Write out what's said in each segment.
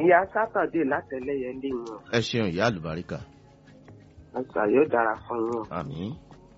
ìyá sátọ̀dé látẹ̀lẹ́yẹ lé wọn ẹ ṣeun ìyá àlùbáríkà àgbà yóò dára fún yín. àmín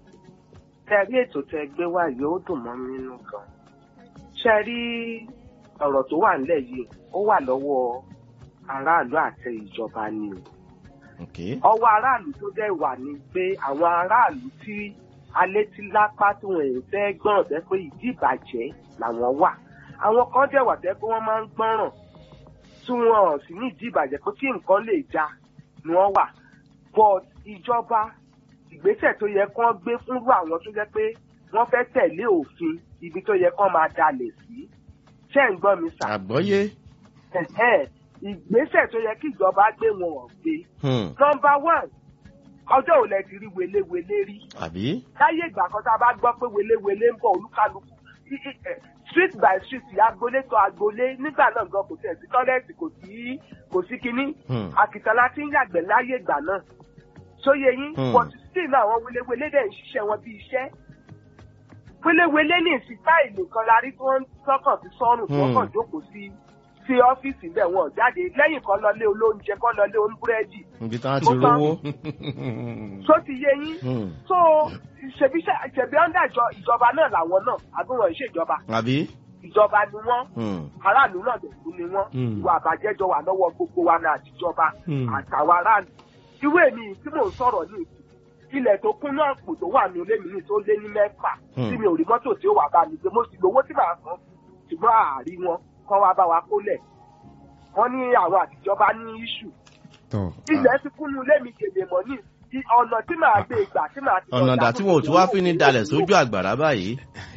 tẹ rí ètò tẹ gbé wá yóò dùn mọ́ mi nínú gan. ṣe rí ọ̀rọ̀ tó wà nílẹ̀ yìí ó wà lọ́wọ́ aráàlú àti ìjọba ni o. ok ọwọ́ aráàlú tó dẹ̀ wà ní pé àwọn aráàlú tí alétílápá tí wọ́n ń fẹ́ gbọ́ràn tẹ́ pé ìdí ìbàjẹ́ làwọn wà. àwọn kan dẹ̀ wà tẹ́ pé wọ́n máa ń gbọ́ràn tí wọ́n sì ní ìdí ìbàjẹ́ pé kí nǹkan lè já ni wọ́n wà. but ìjọba ìgbésẹ̀ tó yẹ kán gbé fúnrú àwọn tó jẹ́ pé wọ́n fẹ́ tẹ̀lé òfin ibi tó yẹ kán máa dalẹ̀ sí. ṣé ń gbọ́ mi sà? àgbọ́yé Ẹ̀hẹ́n, ìgbésẹ̀ tó yẹ kí ìjọba gbé wọn ò gbé. hmm, nọmba one ọjọ́ ò lẹ ti rí welewele rí. àbí láyé ìgbà kan tá a bá gbọ́ pé welewele ń bọ̀ olúkálukú í- í- ẹ̀, street by street agbolé tó agbolé nígbà náà gan kò tẹ̀ sí tọ́lẹ́ẹ̀tì kò sí kò sí kinní hmm, àkìtàn la ti ń yàgbẹ́ láyé ìgbà náà sóye yín Hmm. but still náà àwọn welewele dẹ̀ ń ṣiṣẹ́ wọn bí iṣẹ́ welewele ní ìsìn táìlì kan la rí tí wọ́n tọkàn sí sọ́rùn tí wọ́n Hmm. kàn jókòó sí sí ọ́fíìsì bẹ́ẹ̀ wọn ò jáde lẹ́yìn kan lọlé olóúnjẹ kan lọlé oníbúrẹ́dì ibi táwọn ti Mo tán. rówó tó ti yé yín Hmm, so ṣèbí ṣe- ṣèbí ọ́ndà ìjọ- ìjọba náà làwọn náà àbí wọn ò ṣèjọba àbí ìjọba ni wọ́n Hmm, aráàlú náà dẹ̀kú ni wọ́n Hmm. ìwà àbàjẹ́ jọ wà lọ́wọ́ gbogbo wa náà àtijọba Hmm. àtàwọn aráàlú ìwé mi tí mò ń sọ̀rọ̀ ní ìsìn ilẹ̀ tó kún náà kò tó wà ní ilé mi ní tó lé ní mẹ́fà Hmm. tí mi ò rí mọ́tò tí ó wà bá mi gbé mo sì lówó tí màá san ṣùgbọ́n àárí wọn kọ́ wa bá wa kólẹ̀ wọ́n ní àwọn àtijọba ní iṣu tọ ilẹ̀ ti kún ní ilé mi gèdè mọ́ ní i- ọ̀nà tí màá gbé ìgbà tí màá ti lọ ọ̀nà dà dà tí wọn ò tún wá fi ní dalẹ̀ sójú àgbàrá báyìí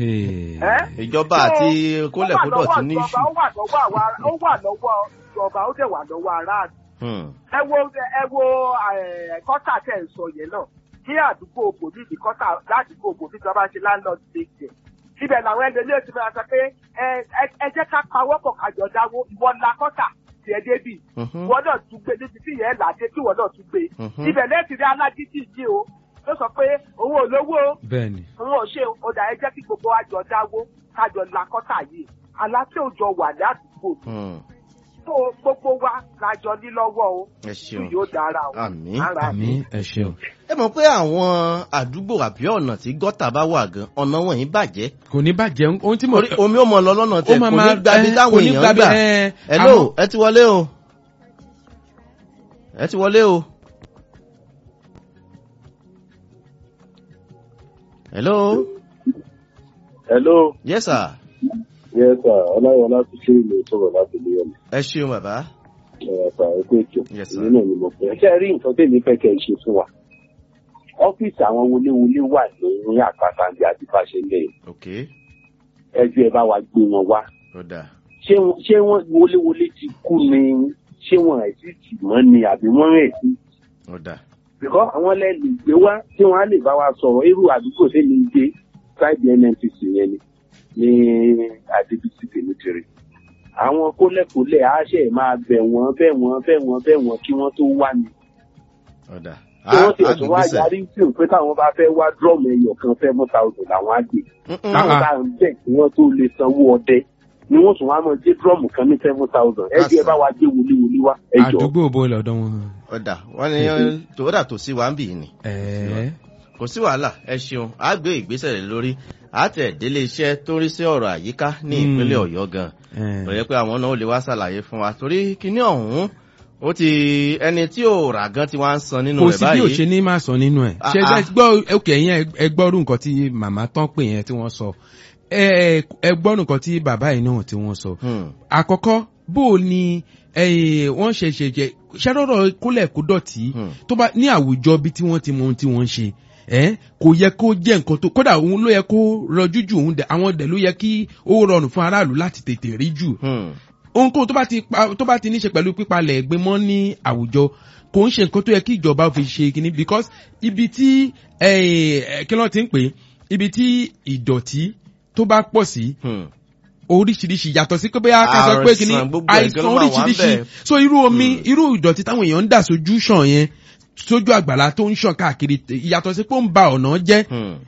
Ẹ́? ìjọba àti kólẹ̀kódọ̀ ti ní iṣu ó wà lọ́wọ́ àwa ó wà lọ́wọ́ ìjọba ó dẹ̀ wà lọ́wọ́ aráàlú. Hmm, ẹ wo ẹ wo eh, kọ́tà tẹ̀ ń sọ yẹn náà ní àdúgbò òbòdì ní kọ́tà ládùúgbò òbòdì tí wọ́n bá ń ṣe landlord state ibẹ̀ làwọn ẹgbẹ́ ti máa sọ pé ẹ ẹ- ẹ jẹ́ ká pawọ́pọ̀ kájọ dáwó ìwọ la kọ́tà tiẹ̀ débì mhm, ìwọ náà tún gbé níbi tí yẹn làdé tí ìwọ náà tún gbé Mhm. ibẹ̀ lẹ́ẹ̀tì rí alágídí yìí o ló sọ pé òun ò lówó o bẹ́ẹ̀ ni òun ò ṣe ọ̀dà ẹ jẹ́ kí gbogbo wa jọ dáwó kájọ la kọ́tà yìí aláṣẹ òjò wà ní àdúgbò hmm, tó gbogbo wa lájọ ní lọ́wọ́ o ẹ tí ṣeun yóò dára o. Àmín. Ara àmì mi. ẹ ṣeun ẹ mọ̀ pé àwọn àdúgbò àbí ọ̀nà tí gọ́tà bá wà gan ọ̀nà wọ̀nyí bàjẹ́ kò ní bàjẹ́ ohun tí mo orí omi ò mọ̀ lọ lọ́nà tẹ̀ kò ní gbàbí ẹ, táwọn kò ní èèyàn gbàbí, gbà ẹ, hello àmọ́- ẹ ti wọlé o ẹ ti wọlé o hello hello yes sir yes sir ọláyọlá ti ṣe ìlú sọ̀rọ̀ láti ilé ọmọ ẹ ṣeun bàbá ẹ̀ka ẹ̀kọ́ ètò Yes, sir. èyí náà ni mo fẹ́. ṣé ẹ rí nǹkan tèmi fẹ́ kẹ́ ẹ ṣe fún wa ọ́fíìsì àwọn wọléwọlé wà ní àpáta ní àdìbàṣe lẹ́yìn ok ẹjọ́ ẹ bá wa gbé wọn wá ó dáa ṣé wọn- ṣé wọn wọléwọlé ti kú ni ṣé wọn ẹ̀ sì tì mọ́ ni àbí wọ́n rẹ̀ sí ó dáa bìkọ́ àwọn lẹ́nu gbé wá tí wọ́n á lè bá wa sọ̀rọ̀ irú àdúgbò tèmi ń gbé sáìdì nnpc yẹn ni ní adébísí tèmítìrì àwọn kólẹ̀kólẹ̀ á ṣe máa bẹ̀ wọ́n bẹ̀ wọ́n bẹ̀ wọ́n bẹ̀ wọ́n kí wọ́n tó wá ni ó dáa tí wọ́n ti ẹ̀sùn wá àgbègbèsẹ̀ yarí sí òun pé táwọn bá fẹ́ wá drum ẹyọ kan seven thousand làwọn á gbé táwọn bá ń bẹ̀ kí wọ́n tó lè sanwó ọdẹ ni wọ́n tún wá mọ̀ gbé drum kan ní seven thousand ẹ jẹ́ ẹ bá wa gbé wọléwọlé wá ẹ jọ. àdúgbò bo lọ́dọ̀ wọn. ó dáa wọ́n ní tòwódà tó sí wa ń bì í ni ẹ̀ẹ́ kò sí wàhálà ẹ ṣeun á gbé ìgbésẹ̀ rẹ̀ lórí àtẹ̀ délé iṣẹ́ tó ń rí sí ọ̀rọ̀ àyíká ní Hmm. ìpínlẹ̀ ọ̀yọ́ gan ẹ̀ẹ́. ó yẹ pé àwọn náà ó lè wá ṣàlàyé fún wa torí kíní ọ̀hún ó ti ẹni tí ò rà gan ti wá ń san nínú kò rẹ̀ sí bí ò báyìí ṣe ní máa sọ nínú ẹ̀ ṣe Ah, ẹ gbọ́ òkè yẹn ẹ gbọ́rú nǹkan tí màmá tán pè yẹn tí wọ́n sọ ẹ ẹ gbọ́rú nǹkan tí bàbá yìí náà tí wọ́n sọ Hmm, àkọ́kọ́ bó o ní eh, wọ́n ṣe ṣe jẹ ṣẹ́rọ̀rọ̀ kólẹ̀ kó dọ̀tí hmm, tó bá ní àwùjọ bí tí wọ́n ti mọ ohun tí wọ́n ń ṣe ẹ́ kò yẹ kó jẹ́ nǹkan tó kódà òun ló yẹ kó rọjú jù òun dẹ̀ àwọn dẹ̀ ló yẹ kí ó rọrùn fún aráàlú láti tètè rí jù hmm, ohunkóhun tó bá ti pa tó bá ti ní ṣe pẹ̀lú pípalẹ̀ ẹ̀gbin mọ́ ní àwùjọ kò ń ṣe nǹkan tó yẹ kí ìjọba fi ṣe kíní because ibi tí eh, kí ló ti ń pè é, ibi tí ìdọ̀tí tó bá pọ̀ sí hmm. oríṣiríṣi yàtọ̀ sí pé bóyá ká sọ pé kíní Àìsàn gbogbo ẹ̀ àìsàn gan ló máa wà oríṣiríṣi ńbẹ̀. so irú omi Hmm. irú ìdọ̀tí táwọn èèyàn ń dà sójú ṣàn yẹn sójú àgbàlá tó ń ṣàn káàkiri yàtọ̀ sí pé ó ń ba ọ̀nà jẹ́ Hmm.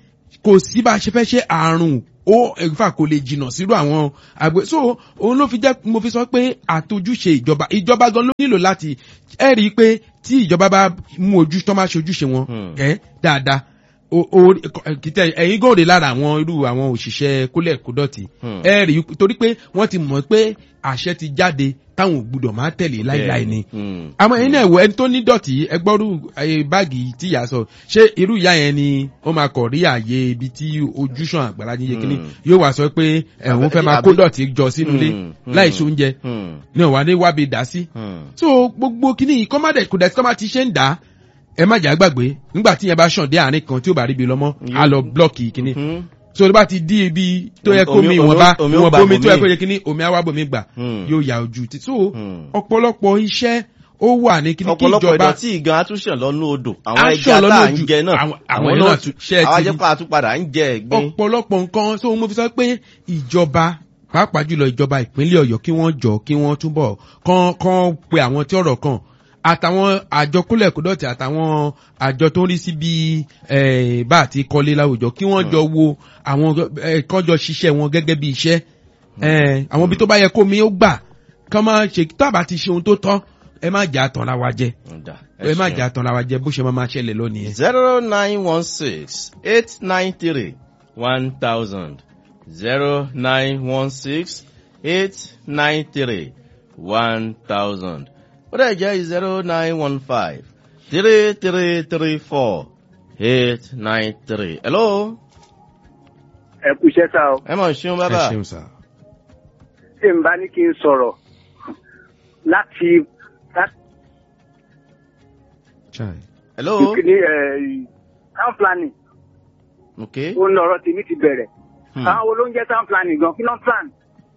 kò sí bá a ṣe fẹ́ ṣe àrùn ó ẹ̀fà kò lè jìnnà sírú àwọn àgbẹ̀ so òun ló fi jẹ́ mo fi sọ pé àtojúṣe ìjọba ìjọba gan ló nílò láti ẹ rí i pé tí ìjọba bá mú ojú tó máa ṣe ojúṣe wọn Hmm. ẹ dáadáa o- o- kìtẹ ẹ̀yin gòrè lára àwọn irú àwọn òṣìṣẹ́ kólẹ̀ kódọ̀tì Hmm. ẹ rí i torí pé wọ́n ti mọ̀ pé àṣẹ ti jáde táwọn ò gbúdọ̀ máa tẹ̀lé láíláí ni Hmm. àmọ́ ẹ̀yin náà wọ ẹni tó ní dọ̀tí ẹgbọ́rú ayé báàgì tí ìyá sọ ṣé irú ìyá yẹn ni ó máa kọ̀ rí àyè ibi tí ojúṣàn àgbàlá yíyé kínní Hmm. yóò wá sọ pé ẹ̀hún fẹ́ máa kó Àbí- dọ̀tí jọ sínú ilé Hmm. Hmm. láì ṣe oúnjẹ Hmm. ní ọ̀wá ní wábi dá sí. Hmm. so gbogbo kínní yìí kọ́mádẹ̀ kò dẹ̀ tí kọ́má ti ṣe ń dá ẹ má jà gbàgbé nígbà tí yẹn bá ṣàn dé àárín kan tí ó bá rí ibi lọ́mọ́ á lọ blọ́ọ̀kì kínní Hmm. so tó bá ti di ibi tó yẹ kó Omi- mi omi- ìwọ̀n bá omi ó ìwọ̀n gbà bomi tó yẹ bòmíì. kó yẹ kínní omi á wá bomi gbà Hmm. yóò ya ojú ti so Hmm. ọ̀pọ̀lọpọ̀ iṣẹ́ ó wà ní kíní kí ọ̀pọ̀lọpọ̀ ìjọba ìdọ̀tí ìgan atúnṣàn lọ́nú odò àwọn Á ẹja ṣàn lọ́nú tá à ń odò. jẹ náà Àwọn- àwọn àwọn náà náà tún- ṣe é àwọn ti rí. ajẹ́pọ̀ àtúpadà ń jẹ ẹ̀gbin. ọ̀pọ̀lọpọ̀ nǹkan so mo fi sọ pé ìjọba pàápàá jùlọ ìjọba ìpínlẹ̀ ọ̀yọ́ kí wọ́n jọ kí wọ́n túbọ̀ kán kán pe àwọn tí ọ̀rọ̀ kàn àtàwọn àjọ kólẹ̀kódọ̀tì àtàwọn àjọ tó ń rí sí bí eh, bá àti kọ́lé láwùjọ kí wọ́n jọ wo àwọn eh, kán jọ ṣiṣẹ́ wọn gẹ́gẹ́ bí iṣẹ́ Eh, àwọn ibi tó bá yẹ kó mi ó gbà kán máa ṣe tábà ti ṣe ohun tó tọ́ ẹ má jà tanra wa jẹ Ọ̀dà, ẹ má ṣeun. jà tanra wa jẹ bó ṣe máa máa ṣẹlẹ̀ lónìí. zero nine one six eight nine three one thousand zero nine one six eight nine three one thousand ó dẹ̀ jẹ́ zero nine one five three three three four eight nine three. hello ẹ kú iṣẹ́ sá o ẹ mọ̀ ṣeun ẹ bàbá ṣeun sá. tí n bá ní kí n sọ̀rọ̀ láti láti Chai. hello ní town planning ok ó ń lọ̀rọ̀ tèmi ti bẹ̀rẹ̀ Hmm. àwọn wo ló ń jẹ́ town planning gan kí ló ń plan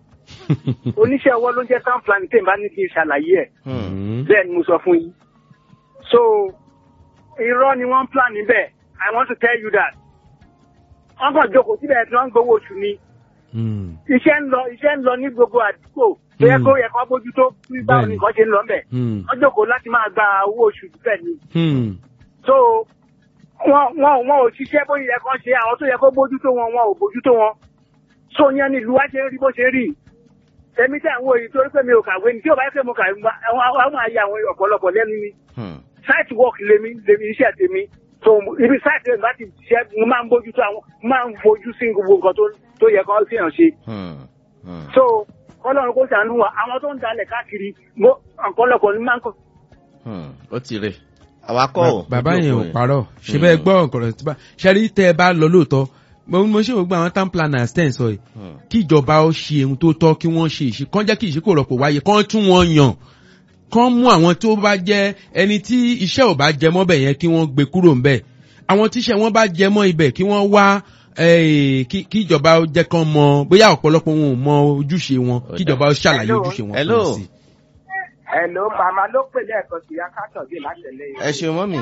oníṣẹ́ ọwọ́ ló ń jẹ́ town planning tí n bá ní kí n ṣàlàyé ẹ̀ Hmm. Mm. bẹ́ẹ̀ ni mo sọ fún yín so irọ́ ni wọ́n ń plan níbẹ̀ i want to tell you that wọ́n kàn jókòó síbẹ̀ tí wọ́n ń gbowó oṣù ni Mm. iṣẹ́ ń lọ iṣẹ́ ń lọ ní gbogbo àdúgbò tó yẹ Hmm. kó yẹ kó bójútó bí báwo Bẹ́ẹ̀ni. ni nǹkan ṣe ń lọ ńbẹ̀ Mm. wọ́n jókòó láti máa gba owó oṣù bẹ́ẹ̀ ni Mm. so wọn wọn wọn ò ṣiṣẹ́ bó yẹ kán ṣe àwọn tó yẹ kó bójútó wọn wọn ò bójútó wọn so yẹn ni ìlú wa ṣe ń rí bó ṣe rí èmi tí àwọn òyìn torí pé mi ò kàwé ni tí ò bá yẹ pé mo kàwé mo bá- àwọn àwọn máa yà àwọn ọ̀pọ̀lọpọ̀ lẹ́nu ni Hmm. site work lèmi lèmi iṣẹ́ tèmi so ibi site lèmi bá ti ṣiṣẹ́ mo máa ń bójútó àwọn mo máa ń fojú sí gbogbo nǹkan tó tó yẹ kán sí yàn ṣe Hmm. Hmm. so ọlọ́run kó ṣàánú wa àwọn tó ń dalẹ̀ káàkiri mo ọ̀pọ̀lọpọ̀ ni máa ń kọ́ Hmm. ó ti rè àwa kọ́ ò bàbá ojú yẹn òpó ò parọ́ ṣe bẹ́ẹ̀ gbọ́ ọ̀kọ̀rọ̀ tí bá ṣẹ́rí tẹ́ ẹ bá lọ lóòótọ́ mo mo ṣe gbogbo àwọn town planners tẹ́ ẹ̀ sọ yìí Hmm. kí ìjọba ó ṣe ohun tó tọ́ kí wọ́n ṣe ìṣe kán jẹ́ kí ìṣíkò rọ̀pò wáyé kán tún wọn yàn kán mú àwọn tó bá jẹ́ ẹni tí iṣẹ́ ò bá jẹ mọ́ bẹ̀ yẹn kí wọ́n gbé kúrò ń bẹ̀ àwọn tíṣẹ́ wọn bá jẹ mọ́ ibẹ̀ kí wọ́n wá eh, kí kí ìjọba ó jẹ́ kán mọ bóyá ọ̀pọ̀lọpọ̀ wọn ò mọ ojúṣe wọn kí ìjọba ó ṣàlàyé Hello. ojúṣe wọn fún Hello. wọn sí. Hello, màmá ló pè lẹ́ẹ̀kan sí akátọ̀dé látẹ̀lẹ́ ẹ ṣeun mọ́mì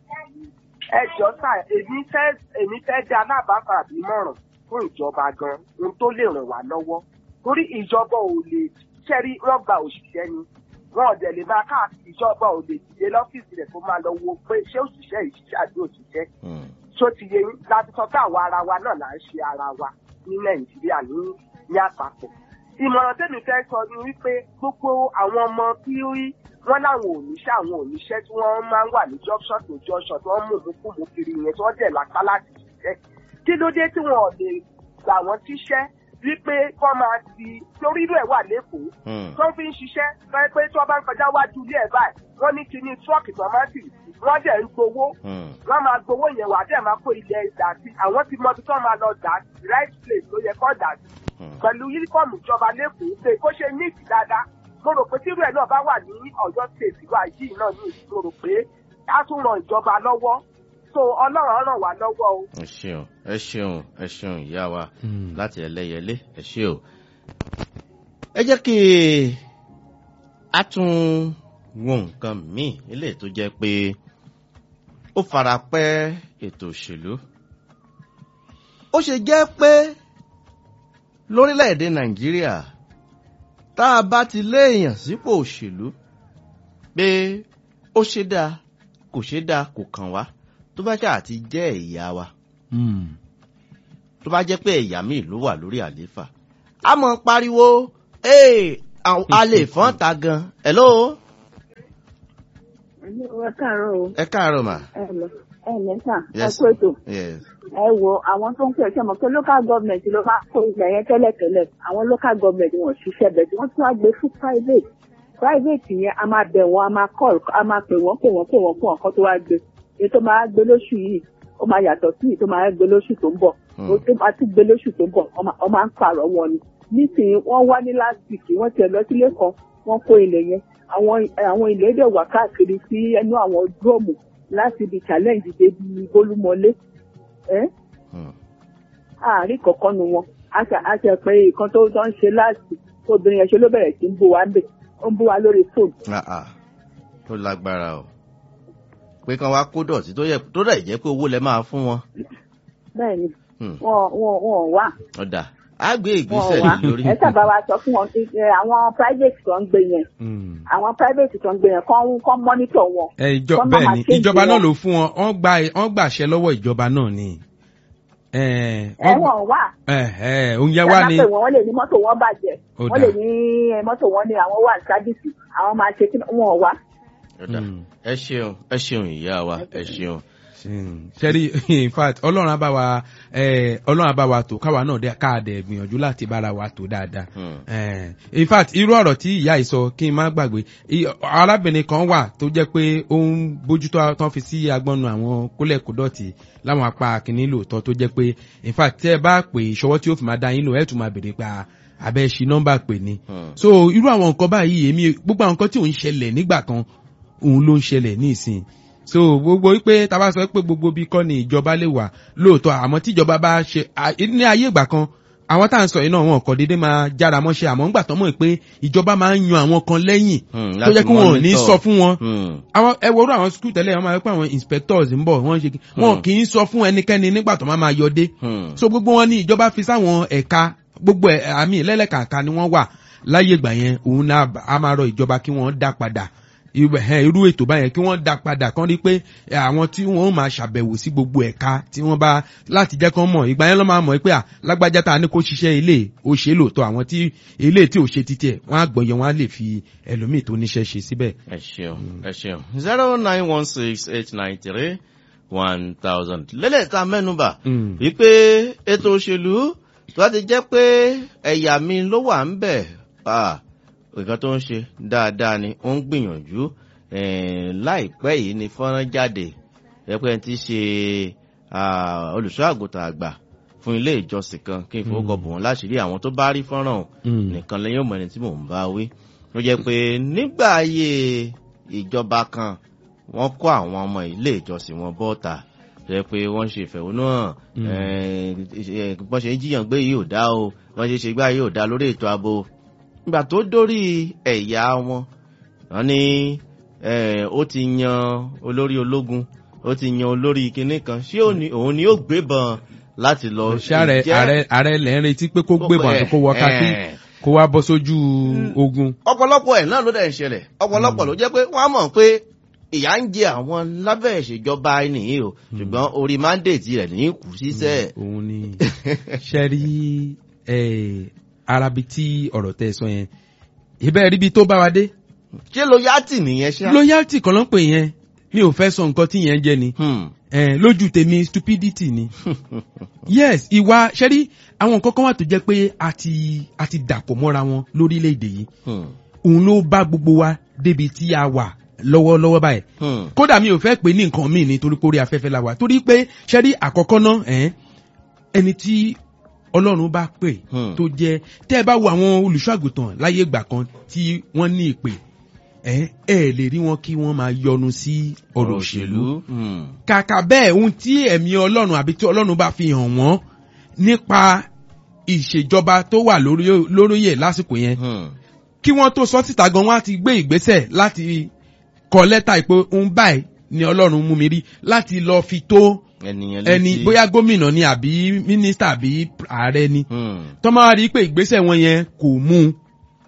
ẹ jọ sà èmi fẹ́ èmi fẹ́ dá alábàáfà àbímọ̀ràn fún ìjọba gan ohun tó lè ràn wá lọ́wọ́ torí ìjọba ò lè ṣẹ́rí wọ́n gba òṣìṣẹ́ ni wọn ò dẹ̀ lè máa káàkiri ìjọba ò lè dìde lọ́fíìsì rẹ̀ kó máa lọ wo pé ṣé òṣìṣẹ́ yìí ṣiṣẹ́ àbí òṣìṣẹ́ Hmm. tó ti yẹ yín láti sọ pé àwa ara wa náà là ń ṣe ara wa ní nàìjíríà ní ní àpapọ̀. ìmọ̀ràn tẹ́mi fẹ́ sọ ni wípé gbogbo àwọn ọmọ tí wọ́n láwọn òníṣẹ́ àwọn òníṣẹ́ tí wọ́n máa ń wà ní junction to junction tí wọ́n mú mú kiri yẹn tí wọ́n dẹ̀ lápá láti ṣiṣẹ́. kí ló dé tí wọn ò lè gbà wọ́n tíṣẹ́ wípé wọ́n máa ti torí irú ẹ̀ wà lẹ́kọ̀ọ́ Hmm. tó ń fi ń ṣiṣẹ́ fẹ́ pé tí wọ́n bá ń kọjá wájú ilé ẹ̀ báyìí wọ́n ní kíní tírọ́ọ̀kì tọ́mátì wọ́n dẹ̀ ń gbowó Hmm. wọ́n máa gbowó yẹn wà dẹ̀ máa kó ilẹ̀ dà sí àwọn ti mọ ibi tó máa lọ dà sí right place ló yẹ kó dà sí Hmm. pẹ̀lú yúnífọ̀mù ìjọba lẹ́kọ̀ọ́ pé kó ṣe ní dáadáa mo rò pé tírú ẹ̀ náà bá wà ní ọ̀yọ́ state wa yìí náà ní ìlú mo rò pé á tún ran ìjọba lọ́wọ́ so ọlọ́run ràn wá lọ́wọ́ o. ẹ ṣeun ẹ ṣeun ẹ ṣeun ìyá wa Hmm. láti ẹlẹ́yẹlé ẹ ṣe o. ẹ jẹ́ kí a tún wo nǹkan míì eléyìí tó jẹ́ pé ó fara pẹ́ ètò òṣèlú. ó ṣe jẹ́ pé lórílẹ̀‐èdè nàìjíríà tá a bá ti léèyàn sípò òṣèlú pé ó ṣe dáa kò ṣe dáa kò kàn wá tó bá ṣáà ti jẹ́ ìyá wa Hmm. tó bá jẹ́ pé ẹ̀yà míì ló wà lórí àlééfà a mọ̀ pariwo ee àwọn- a lè fọ́n ta gan hello ẹ káàárọ̀ o ẹ káàárọ̀ mà ẹ lẹ ẹ lẹ sà ẹ Yes. kó ètò yes ẹ wo àwọn tó ń pè ṣe mọ̀ pé local government ló máa kó ilẹ̀ yẹn tẹ́lẹ̀tẹ́lẹ̀ àwọn local government wọn ò ṣiṣẹ́ bẹ̀ tí wọ́n tún wá gbé fún private private yẹn a máa bẹ̀ wọ́n a máa call a máa pè wọ́n pè wọ́n pè wọ́n fún ọ̀kan tó wá gbé èyí tó máa gbé lóṣù yìí ó máa yàtọ̀ sí èyí tó máa gbé lóṣù tó ń bọ̀ Hmm. ó tó máa tún gbé lóṣù tó ń bọ̀ wọ́n máa- wọ́n máa ń pààrọ̀ wọn ni nísìnyí wọ́n wá ní last week wọ́n tiẹ̀ lọ sílé kan wọ́n kó ilẹ̀ yẹn àwọn àwọn ilẹ̀ dẹ̀ wà káàkiri sí ẹnu àwọn dúrọ́ọ̀mù láti ibi challenge débi bólúmọlé ẹ́ Hmm. àárín kọ̀ọ̀kan nu wọn a ṣe a ṣe pé nǹkan tó tó ń ṣe láti obìnrin yẹn ṣe ló bẹ̀rẹ̀ sí ń bú wa ń bẹ̀ ó ń bú wa lórí fóònù. Ah, ah. tó lágbára o pé kán wá kó dọ̀tí tó yẹ tó dẹ̀ jẹ́ pé owó lẹ máa fún wọn bẹ́ẹ̀ ni Hmm. wọn wọn wọn ò wá ọ̀dà á gbé wọn ò ìgbésẹ̀ wá lé lórí ẹ sábà wa sọ fún wọn pé ẹ, àwọn private tó ń gbé yẹn Mm. àwọn private tó ń gbé yẹn kán kán monitor wọn. ẹ ìjọ Kán má bẹ́ẹ̀ máa ni change ìjọba náà wọn. ló fún wọn wọ́n gba wọ́n gbàṣẹ lọ́wọ́ ìjọba náà ni. ẹ ẹ wọ́n wọn ò wá ẹ ẹ òun yẹn ẹ wá máa ní. pè wọ́n wọ́n lè ní mọ́tò wọn bàjẹ́ Ó wọ́n dáa. lè ní ẹ, mọ́tò wọn ní àwọn wà ní sábìsì àwọn máa ṣe kí wọn ò wá. ọ̀dà Hmm. ẹ ṣeun ẹ ṣeun ìyá wa ẹ ṣeun sẹ́rí in fact ọlọ́run á bá wa eh, ọlọ́run á bá wa tó káwa náà dẹ́- ká dẹ̀ gbìyànjú láti bára wa tó dáadáa. Hmm. Eh, in fact irú ọ̀rọ̀ tí ìyá yìí sọ kí n má gbàgbé i- arábìnrin kan wà tó jẹ́ pé ó ń bójútó tán fi sí agbọ́nu àwọn kólẹ̀kódọ̀tì láwọn apá kìíní lóòótọ́ tó jẹ́ pé in fact tẹ́ ẹ bá pè ìṣọwọ́ tí ó fi máa dá yín lò ẹ̀ tún máa béèrè pa abẹ́ ṣi nọ́mbà pè ní. Hmm. so irú àwọn nǹkan báyìí èmi gbogbo àwọn nǹkan tí ò ń ṣẹlẹ̀ nígbà kan òun ló ń ṣẹlẹ̀ ní ìsìn so gbogbo wípé tá a bá sọ pé gbogbo bí kọ́ ni ìjọba lè wà lóòótọ́ àmọ́ tíjọba bá ṣe à- ní ayé ìgbà kan àwọn tá à ń sọ yìí náà wọn kò déédéé máa jára mọ́ṣẹ́ àmọ́ ńgbà tán mọ̀ pé ìjọba máa ń yan àwọn kan lẹ́yìn Hmm, tó láti jẹ́ kí wọn ò ní monitor. sọ fún wọn Hmm. àwọn ẹ wo orú àwọn skul tẹ́lẹ̀ wọn máa ń pẹ́ àwọn inspectors ń bọ̀ wọ́n ṣe kí wọn Hmm. kì í sọ fún ẹnikẹ́ni nígbà tó máa máa yọ dé Hmm. so gbogbo wọn ní ìjọba fi sáwọn ẹ̀ka gbogbo ẹ̀ àmì lẹ́lẹ́kàǹkà ni wọ́n wà láyé ìgbà yẹn òun náà a máa rọ ìjọba kí wọ́n dá padà irú ẹ̀, irú ètò báyẹn kí wọ́n dá padà kán rí pé ẹ, àwọn tí wọ́n máa ṣàbẹ̀wò sí gbogbo ẹ̀ka tí wọ́n bá láti jẹ́ kán mọ̀ ìgbà yẹn ló máa mọ̀ pé à lágbájá tá a ní kó ṣiṣẹ́ ilé ó ṣe é lóòótọ́ àwọn tí ilé tí ò ṣe títí ẹ̀ wọ́n á gbọ́yẹ wọ́n á lè fi ẹlòmíì tó níṣẹ́ ṣe síbẹ̀. ẹ ṣeun ẹ ṣeun zero nine one six eight nine three one thousand lélẹ̀ tá a mẹ́nuba Mm. wípé ètò òṣèlú tó bá ti jẹ́ pé ẹ̀yà mi ló wà ń bẹ̀ ah, nǹkan tó ń ṣe dáadáa ni ó ń gbìyànjú eh, láìpẹ́ yìí ni fọ́nrán jáde ẹ̀pẹ́ ti ṣe ah, olùṣọ́ àgùntàn àgbà fún ilé ìjọsìn kan kí n fowókọ̀ bò wọ́n láṣìírí àwọn tó bá rí fọ́nrán ọ̀hún Mm. nìkan lẹ́yìn ọmọ ẹni tí mò ń bá wí ló jẹ́ pé nígbà ayé ìjọba kan wọ́n kó àwọn ọmọ ilé ìjọsìn wọn bọ́ta jẹ́ pé wọ́n ṣe ìfẹ̀hónú hàn Mm. eh, eh, bọ́n ṣe ń jiyàn gbé yìí ò dá o bọ́n ṣe ṣe gbá yìí ò dá lórí ètò ààbò nígbà tó dórí ẹ̀yà wọn wọ́n ní eh, ó ti yan olórí ológun ó ti yan olórí kinní kan ṣé òun ni- òun ni ó gbébọn láti lọ ṣáàrẹ jẹ́- ààrẹ ààrẹ lẹ́ ń retí pé kó gbébọn àti kó wọ kákí Eh, kó wá bọ́ sójú ogun. ọ̀pọ̀lọpọ̀ ẹ̀ náà ló dẹ̀ ń ṣẹlẹ̀ ọ̀pọ̀lọpọ̀ ló jẹ́ pé wọ́n á mọ̀ pé ìyá ń jẹ àwọn lábẹ́ ìṣèjọba nìyí o ṣùgbọ́n orí mandate rẹ̀ ní kù síṣẹ́ òun ni ṣe rí eh, arabi tí ọ̀rọ̀ tẹ́ ẹ sọ yẹn ìbẹ́ rí bí tó bá wa dé ṣé loyalty nìyẹn ṣá. loyalty kan ló ń pè yẹn mi ò fẹ́ sọ nǹkan tí yẹn jẹ́ ni Hmm. eh, lójú tèmi stupidity ni yes ìwà ṣe rí àwọn nǹkan kan wà tó jẹ́ pé a ti a ti dàpọ̀ mọ́ra wọn lórílẹ̀‐èdè yìí Hmm. òun ló bá gbogbo wa débi tí a wà lọ́wọ́lọ́wọ́ báyìí Hmm. kódà mi ò fẹ́ pè ní nǹkan míì nítorí pé orí afẹ́fẹ́ la wà torí pé ṣẹ́rí àkọ́kọ́ náà ẹ̀ ẹni tí ọlọ́run bá pè Hmm. tó jẹ́ tẹ́ ẹ bá wo àwọn olùṣọ́àgùtàn láyé ìgbà kan tí wọ́n ní ìpè ẹ̀ ẹ̀ lè rí wọn kí wọ́n máa yọnu sí ọ̀rọ̀ òṣèlú Hmm. kàkà bẹ́ẹ̀ ohun tí ẹ̀mí ọlọ́run àbí tí ọlọ́run bá fi hàn wọ́n nípa ìṣèjọba tó wà lórí lóríyè lásìkò yẹn Hmm. kí wọ́n tó sọ síta gan wọ́n á ti gbé ìgbésẹ̀ láti kọ lẹ́tà ìpè ohun báyìí ni ọlọ́run mú mi rí láti lọ fi tó ẹnìyẹn ẹni létí. bóyá gómìnà ni àbí mínísítà àbí ààrẹ ni Hmm. tó máa rí pé ìgbésẹ̀ wọn yẹn kò mú un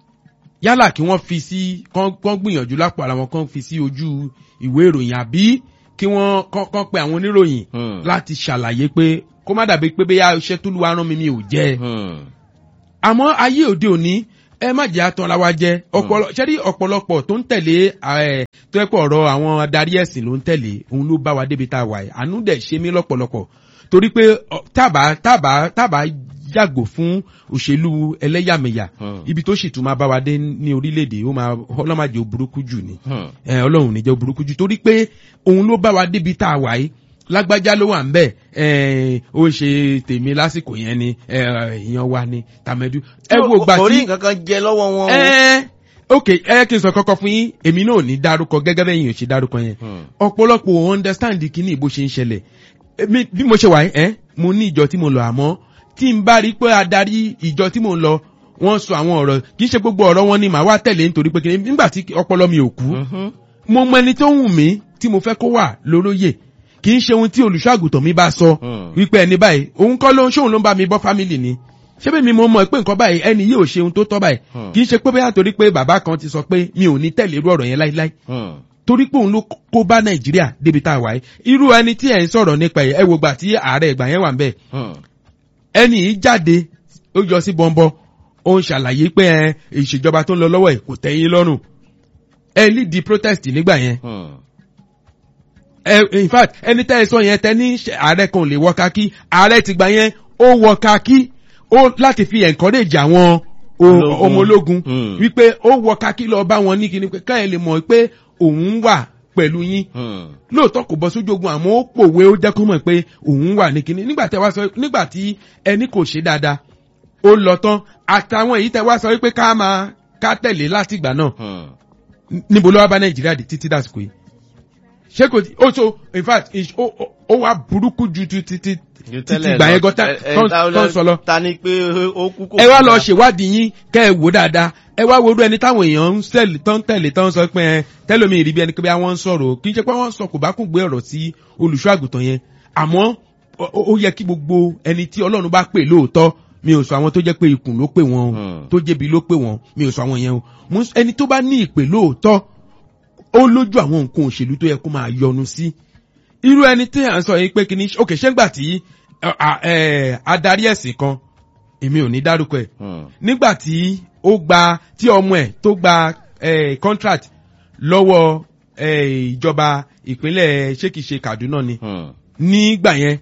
yálà kí wọ́n fi sí kán kán gbìyànjú lápò ara wọn kán fi sí ojú ìwé ìròyìn àbí kí wọ́n kán kán pe àwọn oníròyìn Hmm. láti ṣàlàyé pé kó má dàbí pé bóyá iṣẹ́ tó lu arán mi mi ò jẹ́ Hmm. àmọ́ ayé òde òní ẹ má jẹ́ àtàn la wa jẹ́ ọ̀pọ̀lọ ṣẹ́rí ọ̀pọ̀lọpọ̀ tó ń tẹ̀lé ẹ̀ tó yẹ pé ọ̀rọ̀ àwọn adarí ẹ̀sìn ló ń tẹ̀lé òun ló bá wa débi tá a wà yìí àánú dẹ̀ ṣe mí lọ́pọ̀lọpọ̀ torí pé ọ, tábà tábà tábà yàgò fún òṣèlú ẹlẹ́yàmẹ̀yà Hmm. ibi tó sì tún máa bá wa dé ní orílẹ̀-èdè ó máa ọlọ́màjò burúkú jù ni Hmm. ẹ ọlọ́run níjẹ́ burúkú jù torí pé òun ló bá wa débi tá a wà yìí lágbájá ló wà ń bẹ̀ ẹ ó ń ṣe tèmi lásìkò yẹn ni ẹ èèyàn wa ni tàmẹ́dú. ẹ wo gbà kò rí tí nǹkan kan jẹ lọ́wọ́ wọn o. ẹ ok ẹ kí n sọ kọ́kọ́ fún yín èmi náà ò ní dárúkọ gẹ́gẹ́ bẹ́ẹ̀ yín ò ṣe dárúkọ yẹn Hmm. ọ̀pọ̀lọpọ̀ ò understand kíní bó ṣe ń ṣẹlẹ̀ Èmi- bí mo ṣe wà yìí ẹ mo ní ìjọ tí mo lọ àmọ́ tí n bá rí pé adarí ìjọ tí mo ń lọ wọ́n sọ àwọn ọ̀rọ̀ kì í ṣe gbogbo ọ̀rọ̀ wọn ni màá wá tẹ̀lé nítorí pé kíní nígbà tí ọpọlọ mi ò kú Mhm. mo mọ ẹni tó wù mí tí mo fẹ́ kó wà lóróyè kì í ṣe ohun tí olùṣọ́àgùtàn mi bá sọ Hmm. wípé ẹni báyìí òun kọ́ ló ń ṣóun ló ń bá mi bọ́ fámìlì ni ṣé bẹ́ẹ̀ mi mo mọ̀ pé nǹkan báyìí ẹni yìí ò ṣe ohun tó tọ́ báyìí Hmm. kì í ṣe pé bóyá torí pé bàbá kan ti sọ pé mi ò ní tẹ̀lé irú ọ̀rọ̀ yẹn láíláí Hmm. torí pé òun ló kó bá nàìjíríà débi tá a wà yìí irú ẹni tí ẹ̀ ń sọ̀rọ̀ nípa ẹ̀ ẹ wo gbà tí ààrẹ ìgbà yẹn wà ń bẹ̀ Hmm. ẹni yìí jáde ó yọ sí bọ́ńbọ́ ó ń ṣàlàyé pé ẹ ìṣèjọba tó ń lọ lọ́wọ́ ẹ̀ kò tẹ́yìn lọ́rùn ẹ lead the protest nígbà yẹn Hmm. ẹ in fact ẹni tẹ́ ẹ sọ yẹn tẹ́ ní ṣe- ààrẹ kan ò lè wọ kakí ààrẹ ti gbà yẹn ó wọ kakí ó láti fi encourage àwọn o- Ológun. ọmọ ológun Hmm. wípé ó wọ kakí lọ bá wọn ní kíni pé káyọ̀ lè mọ̀ pé òun wà pẹ̀lú yín Hmm. lóòótọ́ kò bọ́ sójú ogun àmọ́ ó pòwe ó jẹ́ kó mọ̀ pé òun wà ní kíní nígbà tẹ́ wá sọ nígbà tí ẹni kò ṣe dáadáa ó lọ tán àtàwọn èyí tẹ́ wá sọ wípé ká máa ká tẹ̀lé látìgbà náà Hmm. níbo ló wá bá nàìjíríà dé títí dàsìkò yìí ṣé kò tí ó so in fact is- ó ó- ó wá burúkú ju ti ti ti Ju títí tẹ́lẹ̀ ìgbà lọ. yẹn gan Ẹ- ẹ- tán ta- tán sọ lọ. ta ni pé ó kú kò ẹ wá kú lọ dá. ṣèwádìí yín kẹ́ ẹ wò dáadáa ẹ wá wo irú ẹni táwọn èèyàn ń sẹ́ẹ̀lì tán tẹ̀lé tán sọ pé ẹ tẹ́lómi ìrí bí ẹni pé bí wọ́n ń sọ̀rọ̀ kì í ṣe pé wọ́n sọ kò bá kún gbé ọ̀rọ̀ sí olùṣọ́ àgùntàn yẹn àmọ́ ó- ó ó yẹ kí gbogbo ẹni tí ọlọ́run bá pè lóòótọ́ mi ò sọ àwọn tó jẹ́ pé ikùn ló pè wọ́n o Hmm. tó jẹ́bi ló pè wọ́n mi ò sọ àwọn yẹn o Mo ń- ẹni tó bá ní ìpè lóòótọ́ ó lójú àwọn nǹkan òṣèlú tó yẹ kó máa yọnu sí irú ẹni tí à ń sọ yìí pé kí ni òkè ṣé ń gbà tí ẹ, à, ẹ, adarí ẹ̀sìn kan èmi ò ní dárúkọ ẹ̀ Hmm. nígbà tí ó gba tí ọmọ ẹ̀ tó gba eh, contract lọ́wọ́ eh, ìjọba ìpínlẹ̀ ṣékìṣe Kaduna ni Hmm. nígbà yẹn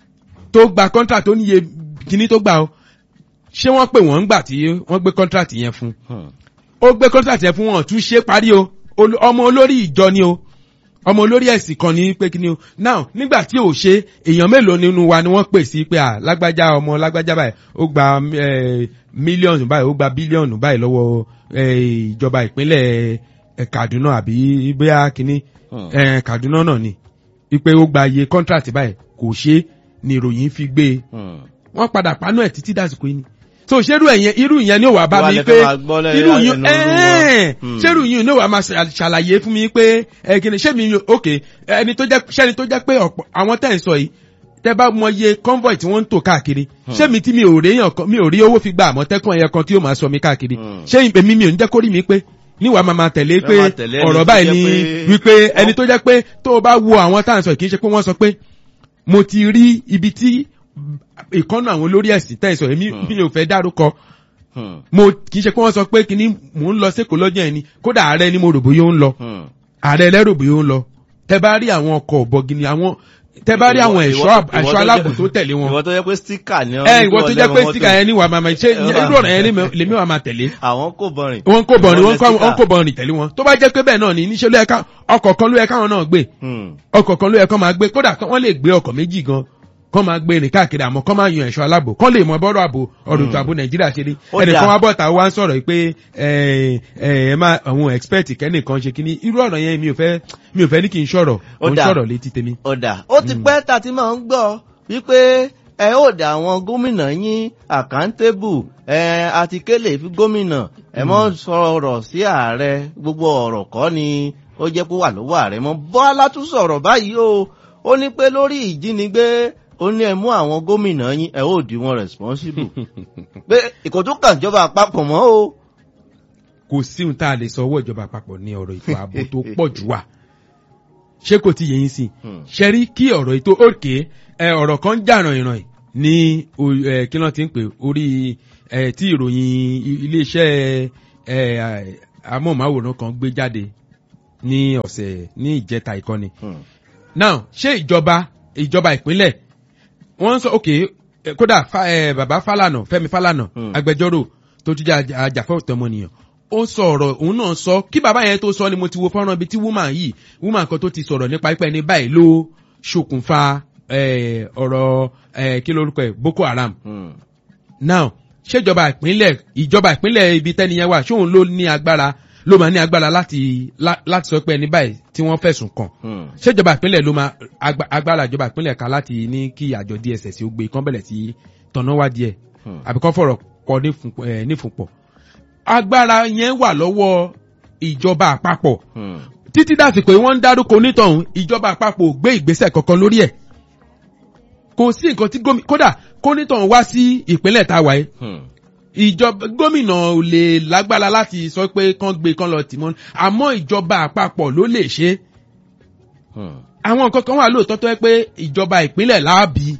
tó gba contract ó níye kíní tó gbà ó ṣé wọ́n pè wọ́n ńgbà tí wọ́n gbé contract yẹn fún Hmm. ó gbé contract yẹn fún wọn tún ṣe parí o Ol- ọmọ olórí ìjọ ni o ọmọ olórí ẹ̀sìn kan ní pé kí ni o now nígbà tí ò ṣe èèyàn mélòó nínú wa ni wọ́n pè sí pé à lágbájá ọmọ lágbájá báyìí ó gba eh, mílíọ̀nù báyìí ó gba bílíọ̀nù báyìí lọ́wọ́ eh, ìjọba ìpínlẹ̀ eh, Kaduna àbí bóyá kíní Hmm. eh, Kaduna náà ni wípé ó gba iye contract báyìí kò ṣe ni ìròyìn fi gbé e Hmm. wọ́n padà panú ẹ̀ títí dàsìkò yìí ni so ṣerú ẹ̀yẹn irú ìyẹn ni ó wà bá Wà mi lẹ pé fẹ́ máa gbọ́ lẹ́yìn irú láti yìí ẹnu olú wọn. ẹ̀ẹ́n Hmm. ṣerú yìí ni ó wà máa ṣà- ṣàlàyé fún mi pé ẹ kìíní ṣé mi ok ẹni tó jẹ́ ṣẹ́ni tó jẹ́ pé ọ̀pọ̀ àwọn tẹ̀ ń sọ yìí tẹ́ bá mọ iye convoy tí wọ́n ń tò káàkiri ṣé mi tí mi ò rí èèyàn kan mi ò rí owó fi gba àmọ̀tẹ́kùn ẹ̀yẹ kan tí yóò máa sọ mi káàkiri Hmm. ṣé èmi mi ò ní jẹ́ kórìí mi pé níwà máa máa tẹ̀lé Ẹ pé máa tẹ̀lé ẹni ọ̀rọ̀ tó báyìí jẹ́ ni pé- wípé ẹni tó jẹ́ pé tó o bá wo àwọn tá à ń sọ kì í ṣe pé wọ́n sọ pé mo ti rí ibi tí ìkọ́nà àwọn olórí ẹ̀sìn tẹ̀ sọ èmi Hmm. mi ò fẹ́ dárúkọ Hmm. mo kì í ṣe pé wọ́n sọ pé kíní mò ń lọ sékòó lọ́jọ́ ẹni kódà ààrẹ ni mo rò bóyá ó ń lọ Hmm. ààrẹ lẹ́rò bóyá ó ń lọ tẹ bá rí àwọn ọkọ̀ ọ̀bọ̀gìnì àwọn tẹ bá rí àwọn Ìwọ- ẹ̀ṣọ́ ìwọ- ẹ̀ṣọ́ ìwọ aláàbò jẹ́- tó tẹ̀lé wọn ìwọ tó jẹ́ pé stíkà ni ẹ ìwọ tó jẹ́ pé síkà yẹn ní wàá máa máa ṣe Ẹ wà- irú ọ̀rọ̀ yẹn lèmi- lèmi wàá máa tẹ̀lé àwọn kò bọ̀rìn. wọn kò bọ̀rin wọn Ìwọ lẹ kò bọ̀rin tẹ̀lé wọn tó bá jẹ́ pé bẹ́ẹ̀ náà ni níṣẹ́ ló yẹ ká ọkọ̀ kan ló yẹ káwọn náà gbé Hmm. ọkọ̀ kan ló yẹ kán máa gbé kódà kán- wọ́n lè gbé ọkọ̀ méjì gan kán máa gbé rìn káàkiri àmọ́ kán máa yan ẹ̀ṣọ́ aláàbò kán lè mọ bọ́rọ̀ àbò ọ̀rọ̀ ètò ààbò nàìjíríà ṣe rí Ó ẹnìkan dáa. wá bọ̀tà wá ń sọ̀rọ̀ pé ẹ ẹ ẹ má àwọn expert kẹ́nìkan ṣe kíní irú ọ̀rọ̀ yẹn mi ò fẹ́ mi ò fẹ́ ní kí n sọ̀rọ̀ Ó mo ń dáa. sọ̀rọ̀ létí tèmi. ọ̀dà ó ti pẹ́ tá a ti máa ń gbọ́ wípé ẹ ó dà àwọn gómìnà yín àkántébù ẹ àti kélé fi gómìnà ẹ mọ́ sọ̀rọ̀ sí ààrẹ gbogbo ọ̀rọ̀ kọ́ ni ó jẹ́ pé wà lọ́wọ́ ààrẹ mọ́ bọ́lá tún sọ̀rọ̀ báyìí o ó ní pé lórí ìjínigbé ó ní ẹ mú àwọn gómìnà yín ẹ ó dì wọn responsible pé ìkòtú kàn jọba àpapọ̀ mọ́ o. kò sí ohun tá a lè sọ ọwọ́ ìjọba àpapọ̀ ní ọ̀rọ̀ ètò ààbò tó pọ̀ jù wà ṣé kò ti yẹ yín sí Hmm. ṣe rí kí ọ̀rọ̀ ètò òkè ẹ ọ̀rọ̀ kan jà ràn ìràn ní o- eh, kí ló ti ń pè orí eh, tí ìròyìn i- iléeṣẹ́ eh, amóhùnmáwòrán kan gbé jáde ní ọ̀sẹ̀ ní ìjẹta ìkọ́ni Hmm. now ṣé ìjọba ìjọba ìpínlẹ̀ wọ́n ń sọ ok eh, kódà fa, eh, bàbá Fálànà Fẹ́mi Fálànà Hmm. agbẹjọ́rò tó tún jẹ́ aj- ajàfẹ́tọ̀ọ́ ọmọnìyàn ó sọ ọ̀rọ̀ òun náà sọ kí bàbá yẹn tó sọ ni mo ti wo fọ́nrán ibi tí woman yìí woman kan tó ti sọ̀rọ̀ nípa ipẹ́ ní báyìí ló ṣokùnfà eh, ọ̀rọ̀ eh, kí lórúkọ ẹ̀ Boko Haram Hmm. now ṣèjọba ìpínlẹ̀ ìjọba ìpínlẹ̀ ibi tẹ́niyẹn wà ṣóun ló ní agbára ló máa ní agbára láti lá- láti sọ pé ẹni báyìí tí wọ́n fẹ̀sùn kàn Hmm. ṣèjọba ìpínlẹ̀ ló máa agba- agbára ìjọba ìpínlẹ̀ ká láti ní kí àjọ DSS ó gbé kán bẹ̀rẹ̀ sí tọ̀nà wá díẹ̀ Hmm. àbí kán fọ̀rọ̀ pọ̀ nífun- eh, nífunpọ̀ agbára yẹn wà lọ́wọ́ ìjọba àpapọ̀ Hmm. títí dàsìkò yìí wọ́n ń dárúkọ onítọ̀hún ìjọba àpapọ̀ ò gbé ìgbésẹ̀ kankan lórí ẹ̀ kò sí nǹkan tí gómìnà kódà kónítọ̀hún wá sí ìpínlẹ̀ tá a wà yìí Hmm. ìjọba gómìnà ò lè lágbára láti sọ pé kán gbé kán lọ tì mọ́ àmọ́ ìjọba àpapọ̀ ló lè ṣe é Hmm. àwọn nǹkan kan wà lóòótọ́ tó yẹ pé ìjọba ìpínlẹ̀ láàbì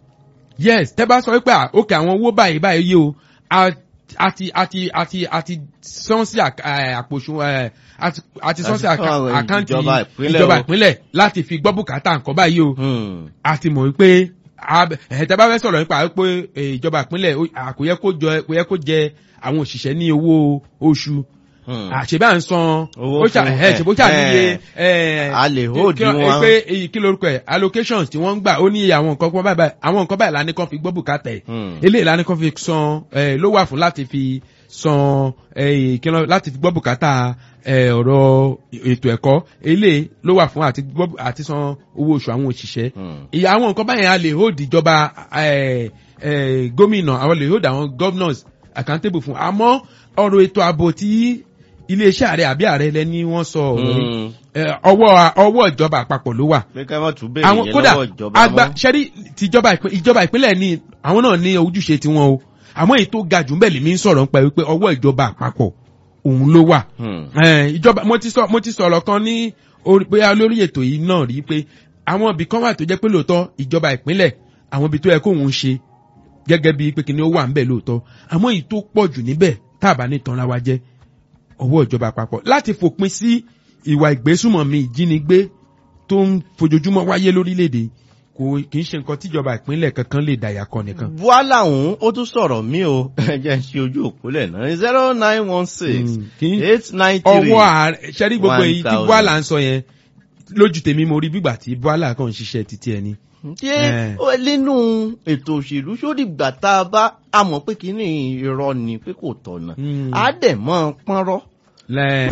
yes tẹ́ bá sọ pé à, òkè àwọn owó báyìí báyìí yìí o a- àti àti àti àti sán sí àk- eh, àpòṣù eh, àti àti sán sí Àti fún àká- àwọn àkáǹtì ìjọba ìpínlẹ̀ ìjọba o. ìpínlẹ̀ láti fi gbọ́ bùkátà nǹkan báyìí o Hmm. a ti mọ̀ wípé ab- eh, tẹ́ bá fẹ́ sọ̀rọ̀ nípa pé eh, ìjọba ìpínlẹ̀ ó- à, kò yẹ kó jọ- kò yẹ kó jẹ àwọn òṣìṣẹ́ ní owó oṣù Hmm. àṣebí à ń san Owó ó ṣà fún- ẹ̀ ṣèbó ṣà níye ẹ̀, ẹ̀ a lè hold kí- kí- wọn. pé èyí kí lorúkọ ẹ̀ allocations tí wọ́n ń gbà ó ní iye àwọn nǹkan kan báyìí báyìí àwọn nǹkan báyìí lání kan fi gbọ́ bùkátà ẹ̀ Hmm. eléyìí lání kan fi san ẹ̀ ló wà fún láti fi san ẹ̀ kí ló láti fi gbọ́ bùkátà ẹ̀ ọ̀rọ̀ ètò ẹ̀kọ́ eléyìí ló wà fún àti gbọ́ àti san owó oṣù àwọn òṣìṣẹ́ Hmm. ìyá àwọn nǹkan báyìí a lè hold ìjọba ẹ̀ ẹ̀ gómìnà àwọn lè hold àwọn governors accountable fún àmọ́ ọ̀rọ̀ ètò ààbò tí iléeṣẹ́ ààrẹ àbí ààrẹ lẹ́ni wọ́n sọ ọ̀rọ̀ yìí Hmm. ẹ, ọwọ́ ọwọ́ ìjọba àpapọ̀ ló wà. pé ká má tún béèrè àwọn yẹn kódà lọ́wọ́ ìjọba àgbà mọ́. sẹ́rí tìjọba ìpín- ìjọba ìpínlẹ̀ ní àwọn náà ní ojúṣe tiwọn o àmọ́ èyí tó ga jù bẹ́ẹ̀ lèmi ń sọ̀rọ̀ nípa wípé ọwọ́ ìjọba àpapọ̀ òun ló wà. Hmm. Ẹ, ìjọba mo ti sọ mo ti sọ̀rọ̀ kan ní orí bóyá lórí ètò yìí náà rí pé àwọn ibì kan wà tó jẹ́ pé lóòótọ́ ìjọba ìpínlẹ̀ àwọn ibi tó yẹ kóun ṣe gẹ́gẹ́ bíi pé kíni ó wà ńbẹ̀ lóòótọ́ àmọ́ èyí tó pọ̀ jù níbẹ̀ tá a bá ní tanra wa jẹ́ ọwọ́ ìjọba àpapọ̀ láti fòpin sí ìwà ìgbésùmọ̀mí ìjínigbé tó ń fojoojúmọ́ wáyé lórílẹ̀‐èdè kò kì í ṣe nǹkan tíjọba ìpínlẹ̀ kankan lè dàyà kan nìkan. Bùhálà ọ̀hún ó tún sọ̀rọ̀ mí o ẹ jẹ́ ń ṣe ojú òpólẹ̀ náà zero nine one six Mm, kì í- eight nine three. ọwọ́ ààrẹ ṣẹ́rí gbogbo èyí tí 1000. buhala ń sọ yẹn lójú tèmi mo rí bígbà tí buhala kàn ń ṣiṣẹ́ títí ẹni. ṣé Eh. ó- nínú ètò òṣèlú ṣó dìgbà tá a bá a mọ̀ pé kínní irọ́ ni pé kò tọ̀nà Mm. á dẹ̀ mọ́ ọ pọ́nrọ́ lẹ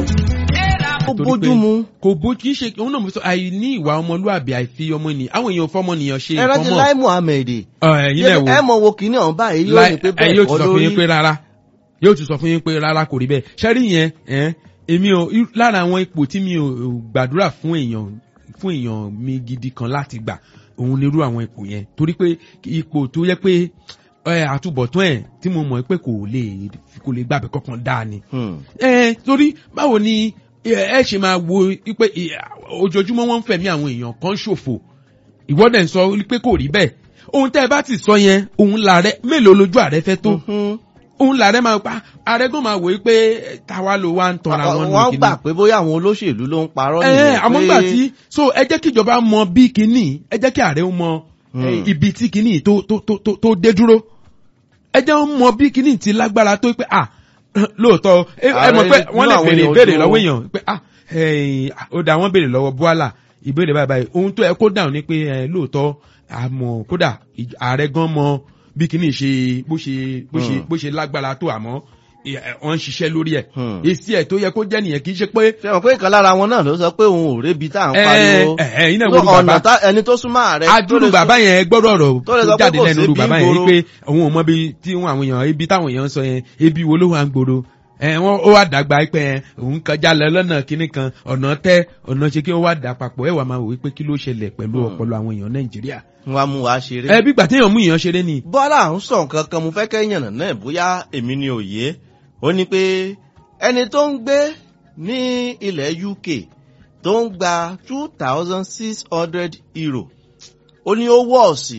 ó torí bójú pé mu. kò bó kì í ṣe òun náà mo sọ àìní ìwà ọmọlúwàbí àìfi ọmọ ènìyàn àwọn èèyàn fọmọnìyàn ṣe ẹ nǹkan rántí mọ́ Lai Muhammed Ẹ, ẹ̀yin náà ẹ wò mọ̀ wo kínní ọ̀hún báyìí yóò Lai- ní pé ẹ, bẹ́ẹ̀ yóò kọ́ ti sọ fún yín pé lórí. rárá yóò ti sọ fún yín pé rárá kò rí bẹ́ẹ̀ ṣẹ́rí yẹn ẹ̀, èmi ò irú- lára àwọn ipò tí mi ò ò gbàdúrà fún èèyàn fún èèyàn mi gidi kan láti gbà òun ni irú àwọn ipò yẹn torí pé ipò tó yẹ pé ẹ, àtúbọ̀tán ẹ̀ tí mo mọ̀ pé kò lè kò lè gbàgbé kankan dáa ni Hmm. ẹ torí báwo ni ẹ ẹ ṣe máa wo pé ojoojúmọ́ wọ́n ń fẹ̀mí àwọn èèyàn kan ṣòfò ìwọ́dẹ̀ ń sọ pé kò rí bẹ́ẹ̀ ohun tẹ́ ẹ bá ti sọ yẹn òun làárẹ̀ mélòó lójú ààrẹ fẹ́ tó Mhm. òun làárẹ̀ máa pa ààrẹ gan máa wòye pé táwa ló wá ń tanra wọn nù wọ́n kíní. gbà pé bóyá àwọn olóṣèlú ló ń parọ́ ẹ nìyẹn àmọ́ pé- gbà tí so ẹ jẹ́ kí ìjọba mọ bí kíní ẹ jẹ́ kí ààrẹ ó mọ ẹ, Hmm. ibi tí kíní tó tó tó tó tó dé dúró ẹ jẹ́ ó mọ bí kíní ti lágbára tó pé à lóòótọ́ ẹ ẹ mọ̀ pé Ààrẹ wọ́n lè inú àwọn béèrè èèyàn ìbéèrè dùn ó. lọ́wọ́ èèyàn pé à ẹ̀yìn, ó dà wọ́n béèrè lọ́wọ́ Bùhálà ìbéèrè báyìí báyìí ohun tó yẹ kó dáhùn ni pé ẹ lóòótọ́ àmọ́ kódà ìj- ààrẹ gan mọ bí kíní ṣe bó ṣe bó ṣe Hmm. bó ṣe lágbára tó àmọ́ ẹ, ẹ, wọ́n ń ṣiṣẹ́ lórí ẹ̀ Hmm. èsì ẹ̀ tó yẹ kó jẹ́ nìyẹn kì í ṣe pé ṣe mọ̀ pé ìkan lára wọn náà ló sọ pé òun ò rébi tá à ń pariwo ẹ ẹ iná So, ìwòrú bàbá ọ̀nà tá ẹni tó súnmọ́ ààrẹ tó adúrú lè bàbá yẹn gbọ́dọ̀ ọ̀rọ̀ tó lè tó sọ pé jáde kò lẹ́nu sí rú bí bàbá yẹn gbòòrò. wípé òun ò mọ bí tí wọn àwọn èèyàn ibi táwọn èèyàn ń sọ yẹn ebi wo ló wà ń gbòòrò ẹ wọn ó wà dàgbà pé ẹ òun kọjá lọ lọ́nà kínní kan ọ̀nà tẹ ọ̀nà ṣe kí ó wà dà papọ̀ ẹ wà máa wò wípé kí ló ṣẹlẹ̀ pẹ̀lú Hmm. ọpọlọ àwọn èèyàn Nàìjíríà wọn mú wa ṣeré. ẹ bí gbà téèyàn mú èèyàn ṣeré ni bọ́lá ń sọ nǹkan kan mo fẹ́ kẹ́yìn náà bóyá èmi ni òye ó ní pé ẹni tó ń gbé ní ilẹ̀ UK tó ń gba two thousand six hundred euro ó ní ó wọ́ọ̀sì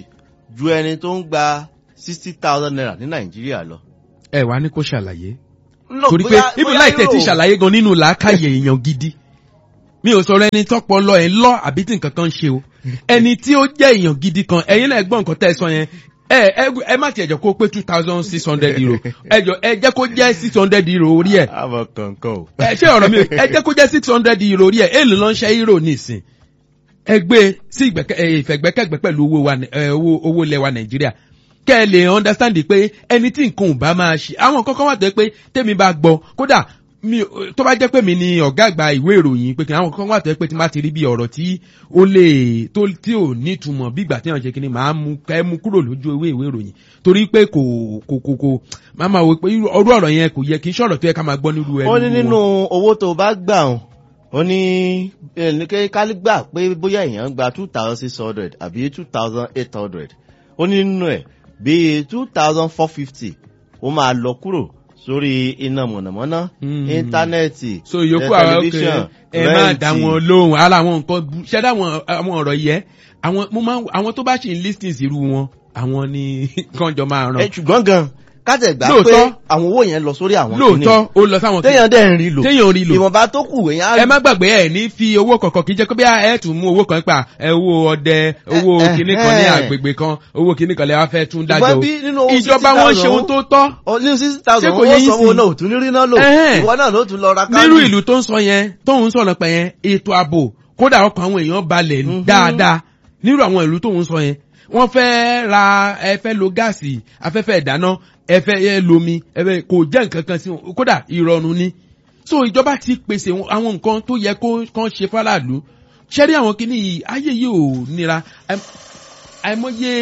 ju ẹni tó ń gba sixty thousand naira ní nàìjíríà lọ. ẹ wá ní kó ṣàlàyé No, torí pé bóyá- ibi bóyá láì tẹ̀ ti Euro- ṣàlàyé gan nínú làákàyè èèyàn gidi mi ò sọ̀rọ̀ ẹni tọ́pọ̀ lọ ẹ̀ ń lọ àbí tí nǹkan kan ń ṣe o ẹni tí ó jẹ́ èèyàn gidi kan ẹ̀yin náà gbọ́ nǹkan tẹ́ ẹ sọ yẹn ẹ ẹ ẹ má tiẹ̀ jẹ́ kó pé two thousand six hundred euro ẹ jọ ẹ jẹ́ kó jẹ́ six hundred euro orí ẹ̀ àmọ́ kankan o. ẹ ṣé ọ̀rọ̀ mi ò ẹ jẹ́ kó jẹ́ six hundred euro orí ẹ̀ èèlò ló ń ṣe euro nísìn ẹ gbé sí ìgbẹ́kẹ̀- ẹ, ìfẹ̀gbẹ́kẹ̀gbẹ́ pẹ̀lú owó wa ẹ, owó owó ilẹ̀ wa nàìjíríà kẹ́ ẹ lè understand pé ẹni tí nǹkan ò bá máa ṣe àwọn kankan wà tó yẹ pé tẹ́mi bá gbọ́ kódà mi ò- tó bá jẹ́ pé mi ni ọ̀gá àgbà ìwé ìròyìn pé kí àwọn kankan wà tó yẹ pé tí má ti rí bí ọ̀rọ̀ tí ó lè tó tí ò ní ìtumọ̀ bí ìgbà tí wọ́n ṣe kí ni màá mú ká ẹ mú kúrò lójú ewé ìwé ìròyìn torí pé kò kò kò kò máa máa wò pé irú ọ̀rọ̀ ọ̀rọ̀ yẹn kò yẹ kí sọ̀rọ̀ tó yẹ ká máa gbọ́ nírú ẹnu ó ní wọn. nínú owó tó bá gbà hàn ó ní ẹnìkẹ́ kálí gbà pé bóyá èèyàn gba two thousand six hundred àbí two thousand eight hundred ó ní nínú ẹ̀ bíi two thousand four fifty ó máa lọ kúrò sórí iná mọ̀nàmọ́ná Mm. íńtánẹ́ẹ̀tì so ìyókù tẹ- àwọn tẹlifíṣàn, ọkẹ ẹ máa rẹ́ǹtì. dá wọn lóhùn ara àwọn nǹkan bu- ṣẹ́dá àwọn àwọn ọ̀rọ̀ yẹ àwọn mo máa àwọn tó bá ṣì ń lis ten sí irú wọn àwọn ni kànjọ máa ẹ ràn ṣùgbọ́n gan kátẹ̀ gbà pé Lóòótọ́. àwọn owó yẹn lọ sórí àwọn lóòótọ́ ó lọ sáwọn téèyàn dẹ̀ ń rí lò téèyàn rí lò ìwọ̀nba tó kù èèyàn á ẹ má gbàgbé ẹ ní fi owó kọ̀ọ̀kan kì í jẹ́ pé bí ẹ tún mú owó kan pa ẹ owó ọdẹ owó Eh, kinní kan ní eh. agbègbè kan owó kinní kan lè wá fẹ́ tún dájọ́ ṣùgbọ́n o. bí nínú owó ìjọba wọn ṣe ohun tó tọ́ ọ ní sixty thousand Ṣé kò owó yẹ yín sanwó sí? náà ò tún ní rí náà lò Ẹ̀hẹ́n. ìwọ náà ló tún lọ ra káàdì. nírú ìlú tó ń sọ yẹn tóun ń sọ̀rọ̀ pẹ̀ yẹn ètò ààbò kódà ọkàn àwọn èèyàn balẹ̀ Mhm. dáadáa nírú àwọn ìlú tóun sọ yẹn wọ́n fẹ́ ra ẹ fẹ́ lo gáàsì afẹ́fẹ́ ìdáná ẹ fẹ́ ẹ lomi ẹ fẹ́ kò jẹ́ nǹkan kan sí wọn kódà ìrọ̀rùn ni so ìjọba ti pèsè àwọn nǹkan tó yẹ kó kán ṣe fáráàlú ṣẹ́rí àwọn kìíní yìí ayé yìí ò nira Àìm- àìmọye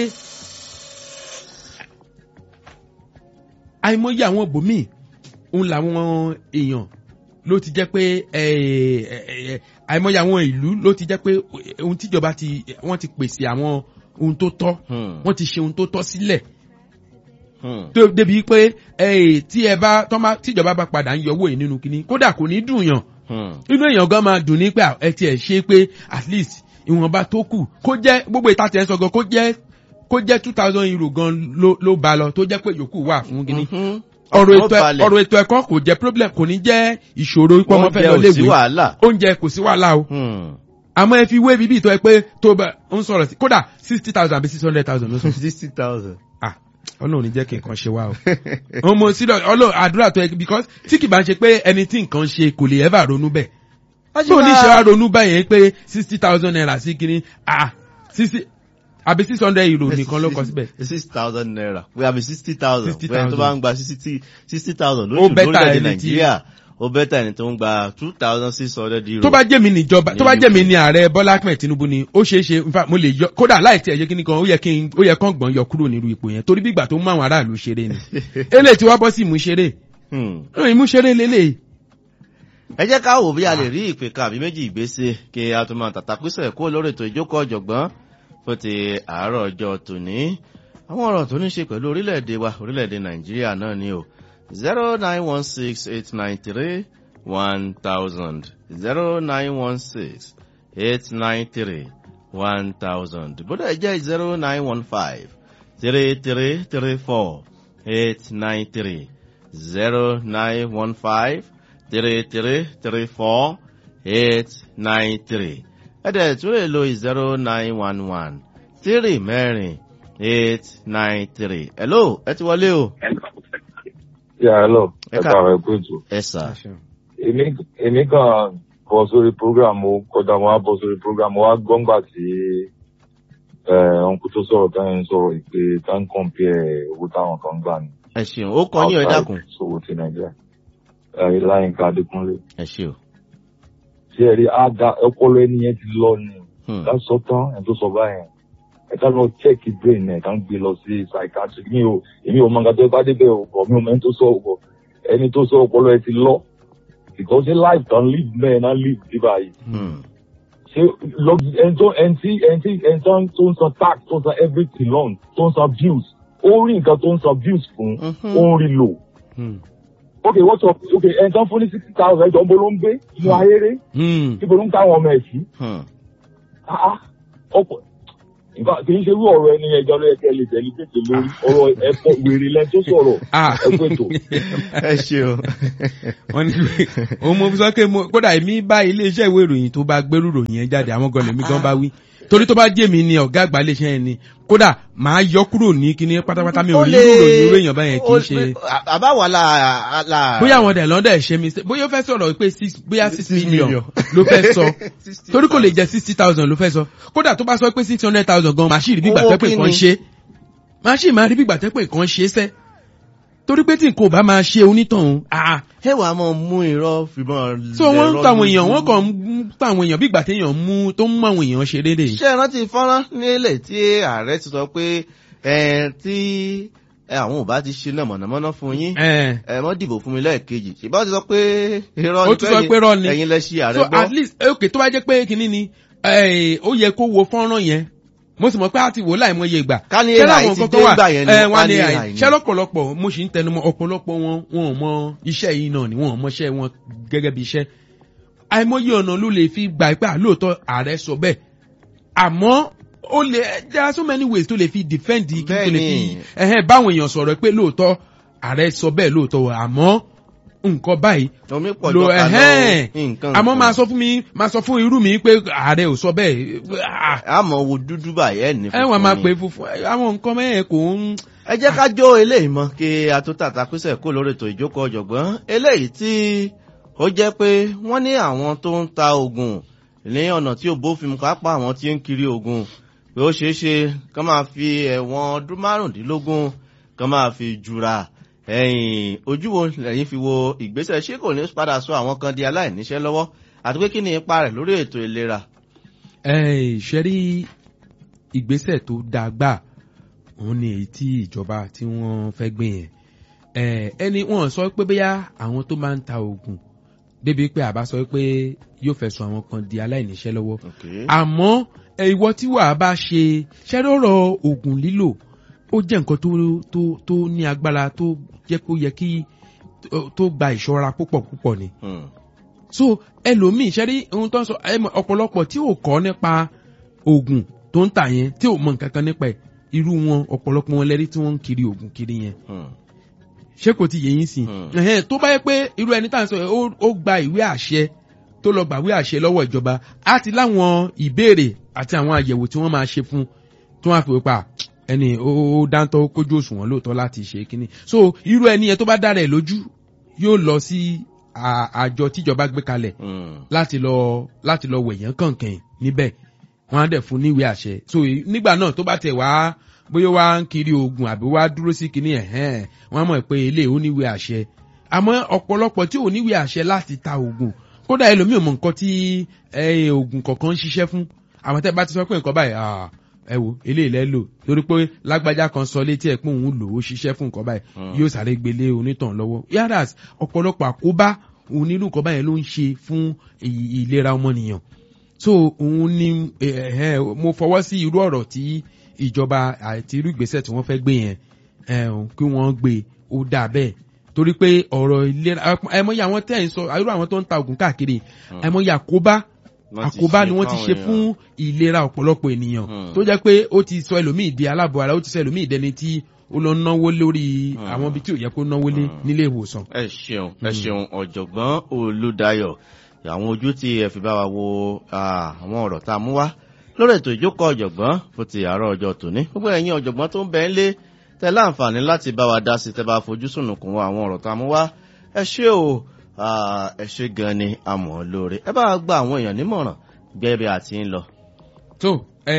àìmọye àwọn bòmíì òun làwọn èèyàn ló ti jẹ́ pé ẹ, ẹ, ẹ, àìmọye àwọn ìlú ló ti jẹ́ pé ohun tíjọba ti wọ́n ti pèsè àwọn ohun tó tọ́ Hmm, wọ́n ti ṣe ohun tó tọ́ sílẹ̀ hmm. tó débi pé ẹ, tí ẹ bá tọ́ bá tíjọba bá padà ń yọ owó yìí nínú kínní kódà kò ní dùn yàn Hmm. inú èèyàn gan máa dùn ní pé ẹ tiẹ̀ ṣe pé at least ìwọ̀nba tó kù kó jẹ́ gbogbo ìta tiẹ̀ ń sọ gan kó jẹ́ kó jẹ́ two thousand euro gan ló ló ba lọ tó jẹ́ pé yòókù wà fún kínní Mhm. ọ̀rọ̀ Ó ètò ẹ̀- balẹ̀. ọ̀rọ̀ ètò ẹ̀kọ́ kò jẹ́ problem kò ní jẹ́ ìṣòro pé ọmọ fẹ́ Oúnjẹ lọ ò sí léwe wàhálà. oúnjẹ kò sí wàhálà o Hmm. àmọ́ ẹ fi wé bíbí ìtọ́ ẹ pé tó bá ń sọ̀rọ̀ sí kódà sixty thousand àbí six hundred thousand ló sọ sixty thousand. ah ọlọ́run ní jẹ́ kí nǹkan ṣe wá o ọmọ sílẹ̀ ọlọ́run àdúrà tó yẹ because tí kì bá ń ṣe pé ẹni tí nǹkan ṣe kò lè ever ronú bẹ́ẹ̀ tí ò ní ṣe wá ronú báyẹn pé sixty thousand naira sí kínní ah sixty àbí six hundred euro nìkan ló kọ síbẹ̀ six thousand naira we have sixty thousand 60,000. wẹ́n tó bá ń gba sixty sixty thousand Ó lóṣù better lórílẹ̀‐èdè ẹni tí- nàìjíríà ó bẹ́tà ẹni tó ń gba two thousand six hundred euro. tó bá jẹ́ mi níjọba tó bá jẹ́ mi ní ààrẹ bọ́lá ahmed tinubu ni ó ṣeé ṣe in fact mo lè yọ kódà láì tí ẹ̀ yẹ kí ni kan ó yẹ kí n ó yẹ kán gbọ̀n yọ kúrò nínú ipò yẹn torí bí ìgbà tó mú àwọn aráàlú ṣeré ni eléyìí tí wọ́n bọ́ sí ìmúṣeré Hmm. ìmúṣeré lélẹ̀ ẹ jẹ́ ká wò bí a lè rí ìpè kan àbí méjì ìgbésẹ̀ kí a tún máa tàtàkùsẹ̀ kó lórí ètò ìjókòó ọ̀jọ̀gbọ́n fún ti àárọ̀ ọjọ́ tòní àwọn ọ̀rọ̀ tó ní ṣe pẹ̀lú orílẹ̀-èdè wa orílẹ̀-èdè nàìjíríà náà ni o zero nine one six eight nine three one thousand zero nine one six eight nine three one thousand bódà ẹ jẹ́ zero nine one five three three three four eight nine three zero nine one five three three three four eight nine three ẹ̀dẹ̀ tún lè lo zero nine one one three mẹ́rin eight nine three. hello ẹ ti wọlé o. Yeah, hello. Ẹ Ẹ ká- káàárọ̀ ẹ kú ètò. ẹ sà. Èmi èmi kàn bọ̀ sórí program mo kọjá mo wá bọ̀ sórí program mo wá gbọ́ngbà tí ọ̀nkú tó sọ̀rọ̀ táyà ń sọ̀rọ̀ ìpè tá ń compare owó táwọn kan gbà ní. ẹ ṣeun ó kọ yín ẹ dákun. Sowó ti Nàìjíríà. Ẹ Láyínká Adékúnlé. ẹ ṣe o. Ṣé ẹ rí àdá ọpọlọ ẹni yẹn ti lọ ni? Hmm. Ká sọ tán ẹ̀ tó sọ báyẹn. Ẹ ká lọ check brain ẹ̀ ká ń gbé lọ sí psychiatric. Mi ò èmi ò mọ nǹkan tó bá débẹ̀ ò bọ̀ mi ò mọ ẹni tó sọ ò bọ̀. Ẹni tó sọ ọpọlọ ẹ ti lọ. Because ṣé life kan live mẹ́ẹ̀ náà live bí báyìí. Hmm. ṣé lọ́gì ẹni tó ẹni tí ẹni tí ẹni tó ń tó ń san tax tó ń san everything loan tó ń san bills ó rí nǹkan tó ń san bills fún Mhm. ó ń rí lò. ok what's up ok ẹni tó ń fún ní sixty thousand ẹjọ́ ń bọ́ ló ń gbé inú ayére níbo ló ń ká àwọn ọmọ ẹ̀ sí. Hmm. Ah, ah, ọ̀pọ̀ nǹkan kì í ṣe irú ọ̀rọ̀ ẹni ẹjọ́ ló yẹ kẹ́ lè tẹ̀lé tètè lórí ọ̀rọ̀ ẹ̀fọ́ wèrè lẹ́ni tó sọ̀rọ̀ Ah. ẹ̀kú ètò. ẹ ṣeun. wọ́n ní pé òun mo fi sọ pé mo kódà èmi bá iléeṣẹ́ ìwé ìròyìn tó bá gbérù ròyìn yẹn jáde àwọn gan lèmi gan bá wí torí tó bá jẹ́ mi ni ọ̀gá àgbà iléeṣẹ́ yẹn ni kódà màá yọ kúrò ní kíní pátápátá mi ò ní irú ròyìn irú èèyàn báyẹn kì í ṣe àbáwọ̀ la la. bóyá àwọn ọ̀dẹ̀ lọ́dẹ̀ ṣe mi bóyá ó fẹ́ sọ̀rọ̀ pé six bóyá six Six million million. ló fẹ́ sọ torí kò lè jẹ́ sixty thousand ló fẹ́ sọ kódà tó bá sọ pé six hundred thousand gan màá sì rí bí Owó gbàtẹ́ pé kí nǹkan ni? ṣe màá sì máa rí bí gbàtẹ́ pé nǹkan ṣe sẹ́ torí pé tí nǹkan ò bá máa ṣe onítọ̀hún ah ẹ wàá mọ mú irọ́ fìbọn. so wọ́n ń lẹ̀rọ tàwọn èèyàn lójú. wọ́n kàn ń tàwọn èèyàn bí ìgbà téèyàn mú tó ń mú àwọn èèyàn ṣe déédéé. ṣé ẹ rántí fọ́nrán nílẹ̀ tí ààrẹ ti sọ pé ẹ tí ẹ, àwọn ò bá ti ṣe náà mọ̀nàmọ́ná fún yín ẹ ẹ mọ́ dìbò fún mi lẹ́ẹ̀kejì ṣùgbọ́n ó ti sọ pé irọ́ Ó ti sọ pé irọ́ ni. ẹ̀yin lẹ ṣe ààrẹ so gbọ́. at least ok tó bá jẹ́ pé kinní ni eh, ó yẹ kó wo fọ́nrán yẹn mo sì mọ̀ pé a ti wò láìmọye ìgbà. Ká ní Ṣé AI láwọn ti nǹkan dé kan wà? ìgbà yẹn ni, Eh, ká wọ́n ní ní AI AI. ni. ṣé lọ́pọ̀lọpọ̀ mo sì ń tẹnumọ́ ọ̀pọ̀lọpọ̀ wọn wọn ò mọ iṣẹ́ yìí náà ni wọn ò mọṣẹ́ wọn gẹ́gẹ́ bí iṣẹ́ àìmọye ọ̀nà ló lè fi gbà pé àlóòótọ́ ààrẹ sọ bẹ́ẹ̀ àmọ́ ó lè there are so many ways tó lè fi defend kí tó lè fi Bẹ́ẹ̀ni. ẹ̀hẹ́n báwọn èèyàn sọ̀rọ̀ pé lóòótọ́ ààrẹ sọ bẹ́ẹ̀ lóòótọ́ àmọ́ nǹkan báyìí omi pọ̀ lo jọ ká lọ ẹ̀hẹ́n nǹkan àmọ́ nǹkan. máa sọ fún mi máa sọ fún irú mi pé ààrẹ ò sọ bẹ́ẹ̀ ah, àmọ́ wo dúdú báyìí ẹ̀ ní ẹ wọ́n máa funfun pè ni. é funfun àwọn nǹkan mẹ́yẹn kò ń ẹ jẹ́ ká jó eléyìí mọ́ kí a tó tàtà pèsè kó lórí ètò ìjókòó ọ̀jọ̀gbọ́n eléyìí tí ó jẹ́ pé wọ́n ní àwọn tó ń ta oògùn ní ọ̀nà tí ò bófin mu kápá àwọn tí ń kiri oògùn pé ó ṣeé ṣe kán máa fi ẹ̀wọ̀n ọdún márùndínlógún kán máa fi jura ẹ̀yìn ojú wo lẹ́yìn fi wo ìgbésẹ̀ ṣé kò ní padà sọ àwọn kan di aláìníṣẹ́ lọ́wọ́ àti pé kí ni ipa rẹ̀ lórí ètò ìlera. ṣe rí ìgbésẹ̀ tó dáa gbà òun ni èyí tí ìjọba tí wọ́n fẹ́ gbé yẹn Eh, ẹni wọ́n sọ pé bóyá àwọn tó máa ń ta oògùn débi pé àbá sọ pé yóò fẹ́ sọ àwọn kan di aláìníṣẹ́ lọ́wọ́ Okay. àmọ́ ẹ, ìwọ tí wàá bá ṣe ṣẹ́rọ̀rọ̀ oògùn lílò ó jẹ́ nǹkan tó tó tó ní agbára tó jẹ́ kó yẹ kí tó- tó gba ìṣọ́ra púpọ̀ púpọ̀ ni Hmm. so ẹlòmíì ṣẹ́rí ohun tó ń sọ ẹ mọ̀, ọ̀pọ̀lọpọ̀ tí ò kọ́ nípa oògùn tó ń tà yẹn tí ò mọ nǹkan kan nípa ẹ̀ irú wọn ọ̀pọ̀lọpọ̀ wọn lẹ́rí tí wọ́n ń kiri oògùn kiri yẹn Hmm. ṣé kò ti yẹ yín sí Hmm. Ẹ̀hẹ́n, tó bá yẹ pé irú ẹni tá à ń sọ yẹn ó- ó gba ìwé àṣẹ tó lọ gbàwé àṣẹ lọ́wọ́ ìjọba á ti láwọn ìbéèrè àti àwọn àyẹ̀wò tí wọ́n máa ṣe fún tí wọ́n á fi wípa ẹni ó ó dáńtọ́ ó kójú òṣùwọ̀n lóòótọ́ láti ṣe kínní so irú ẹni yẹn tó bá dára ẹ̀ lójú yóò lọ sí à- àjọ tíjọba gbé kalẹ̀ Hmm. láti lọ láti lọ wẹ̀yán kànkàn níbẹ̀ wọ́n á dẹ̀ fún níwèé àṣẹ so e- nígbà náà tó bá tẹ̀ wá bóyá wá ń kiri oògùn àbí wá dúró sí kinní ẹ̀hẹ́n wọ́n á mọ̀ pé ilé ò níwèé àṣẹ àmọ́ ọ̀pọ̀lọpọ̀ tí ò níwèé àṣẹ láti ta oògùn kódà ẹlòmíì ò mọ nǹkan tí ẹ, oògùn kọ̀ọ̀kan ń ṣiṣẹ́ fún àwọn tẹ́ bá ti sọ pé nǹkan báyìí ah, ẹ wo eléyìí lẹ́ lò torí pé lágbájá kan sọ létí ẹ̀ pé òun lò ó ṣiṣẹ́ fún nǹkan báyìí Hmm. yóò sáré gbélé onítàn lọ́wọ́ yàrá ọ̀pọ̀lọpọ̀ àkóbá òun nínú nǹkan báyẹn ló ń ṣe fún ì- ìlera ọmọnìyàn so òun ni eh, eh, mo fọwọ́ sí irú ọ̀rọ̀ tí ìjọba àti irú ìgbésẹ̀ tí wọ́n fẹ́ gbé yẹn eh, kí wọ́n gbé ó dà bẹ́ẹ̀ torí pé ọ̀rọ̀ ìlera ẹmọye àwọn tẹ́ ẹ̀ ń sọ irú àwọn tó ń ta oògùn káàkiri ẹmọye àkóbá Wọ́n ti àkóbá ṣe ni wọ́n ti fáwọn ṣe èèyàn. fún ìlera ọ̀pọ̀lọpọ̀ ènìyàn Hmm. tó jẹ́ pé ó ti sọ ẹlòmíì di aláàbọ̀ ara ó ti sọ ẹlòmíì dẹni tí ó lọ náwó lórí Hmm. àwọn ibi tí ò yẹ kó náwó lé Hmm. nílé ìwòsàn. ẹ ṣeun ẹ Mm. ṣeun ọ̀jọ̀gbọ́n olùdayọ̀ àwọn ojú tí ẹ fi bá wa wo ah, àwọn ọ̀rọ̀ tá a mú wá lórí ètò ìjókòó ọ̀jọ̀gbọ́n fún ti àárọ̀ ọjọ́ tòní gbogbo ẹ̀yin ọ̀jọ̀gbọ́n tó ń bẹ ń lé tẹ láǹfààní láti bá wa dá sí tẹ bá fojú sùnùkùn wo àwọn ọ̀rọ̀ tá a mú wá ẹ ṣé o ah, ẹ ṣé gan ni a mọ̀ ọ́ lóore ẹ bá wa gba àwọn èèyàn nímọ̀ràn gẹ́gẹ́ bí a ti ń lọ. tó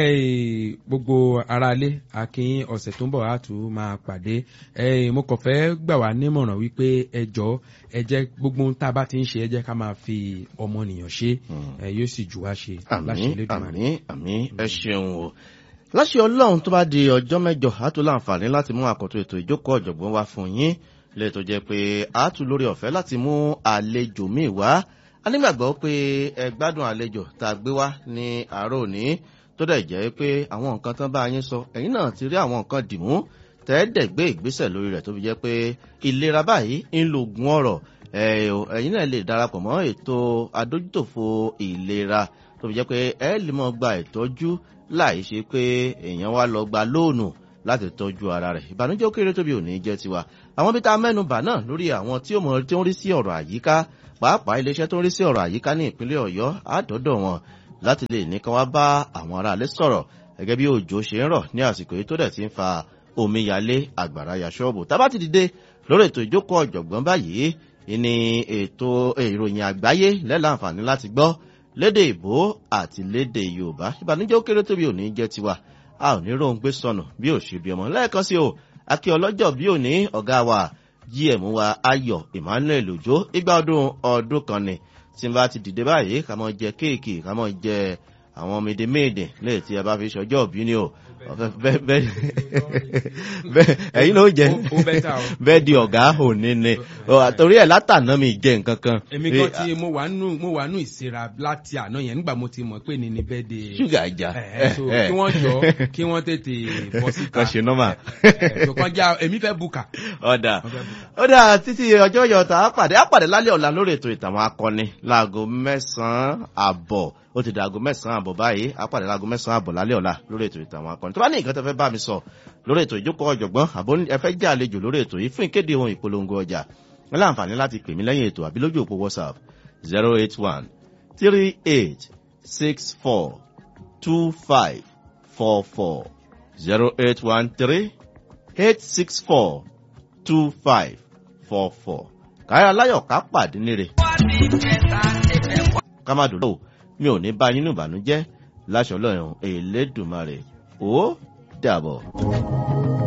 eh, gbogbo aráalé akin ọ̀sẹ̀ tó ń bọ̀ á tún máa pàdé eh, mo kàn fẹ́ gbà wá nímọ̀ràn wípé ẹ jọ ẹ jẹ́ gbogbo ohun tá a bá ti ń ṣe ẹ jẹ́ ká máa fi ọmọnìyàn ṣe Hmm. ẹ yóò sì jù wá ṣe láṣẹ àmín Elédùmarè. àmín àmín ẹ ṣeun o láṣẹ ọlọ́run tó bá di ọjọ́ mẹ́jọ á tún láǹfààní láti mú àkọ́tún ètò ìjókòó ọ̀jọ̀gbọ́n wá fún yín lè tó jẹ́ pé á tún lórí ọ̀fẹ́ láti mú àlejò míì wá a nígbàgbọ́ pé ẹ gbádùn àlejò tá a gbé wá ní àárọ̀ òní tó dẹ̀ jẹ́ pé àwọn nǹkan tán bá yín sọ ẹ̀yin náà ti rí àwọn nǹkan dìmú tẹ́ẹ̀dẹ̀ gbé ìgbésẹ̀ lórí rẹ̀ tó fi jẹ́ pé ìlera báyìí ń lo oògùn ọ̀rọ̀ ẹ̀ o, ẹ̀yin náà lè darapọ̀ mọ́ ètò adójútòfò ìlera tó fi jẹ́ pé ẹ lè mọ gba ìtọ́jú láì ṣe pé èèyàn wá lọ gba lóònù láti tọ́jú ara rẹ̀ ìbànújẹ́ ó kéré tóbi òní jẹ́ tiwa àwọn bí tá a mẹ́nu bà náà lórí àwọn tí ó mọ̀ tí ó ń rí sí ọ̀rọ̀ àyíká pàápàá iléeṣẹ́ tó ń rí sí ọ̀rọ̀ àyíká ní ìpínlẹ̀ ọ̀yọ́ àdọ́dọ̀ wọn láti lè ní kán wá bá àwọn aráalé sọ̀rọ̀ gẹ́gẹ́ bí òjò ṣe ń rọ̀ ní àsìkò yìí tó dẹ̀ ti ń fa omíyalé àgbàrá ya ṣọ́ọ̀bù tá a bá ti dìde lórí ètò ìjókòó ọ̀jọ̀gbọ́n báyìí ní ètò ìròyìn àgbáyé lẹ́láǹfààní láti gbọ́ lédè ìbò àti lédè yorùbá ìbànújẹ́ ó kéré tóbi òní jẹ́ tiwa a ò ní róhun gbé sọnù bí ò ṣe bí ọmọ lẹ́ẹ̀kan sí o akí ọlọ́jọ́ bí òní ọ̀gá wa gm wa ayọ̀ emmanuel òjò igba ọdún ọdún kan ni tí n bá ti dìde báyìí ká mọ jẹ kéèkì ká mọ jẹ àwọn mèdèméèdè lẹ́yìn tí a bá fi ṣọjọ́ òbí ni o ẹ̀yin ló jẹ bẹ́ẹ̀ di ọ̀gá òní ni torí ẹ̀ látàná mi jẹ nǹkan kan. èmi kan tí mo wà nù mo wà nù ìsira láti àná yẹn nígbà mo ti mọ̀ pé ní ni bẹ́ẹ̀ de. ṣúgà ìjà kí wọ́n jọ kí wọ́n tètè bọ́ síta. kan ṣe nọ́mà. ṣùgbọ́n já èmi fẹ́ bùkà. ọ̀dà ọ̀dà títí ọjọ́ yọ̀ọ̀ta á pàdé á pàdé lálẹ́ ọ̀la lórí ètò ìtàwọn akọni láago mẹ́sàn-án àbọ̀ ó ti dàgó mẹ́sàn-án àbọ̀ báyìí á pàdé láago mẹ́sàn-án àbọ̀ lálẹ́ ọ̀la lórí ètò ìtàwọn akọni tó bá ní nǹkan tó fẹ́ bá mi sọ lórí ètò ìjókòó ọ̀jọ̀gbọ́n àbó ẹ fẹ́ jẹ́ àlejò lórí ètò yìí fún ìkéde ohun ìpolongo ọjà wọn láǹfààní láti pè mí lẹ́yìn ètò àbí lójú òpó whatsapp zero eight one three eight six four two five four four zero eight one three eight six four two five four four káyọ̀ aláyọ̀ ká pàdé níre ká má dùn lọ́wọ́ mi ò ní bá yín nù ìbànújẹ́ láṣọ lọ́yàn èlédùmarè ó dàbọ̀.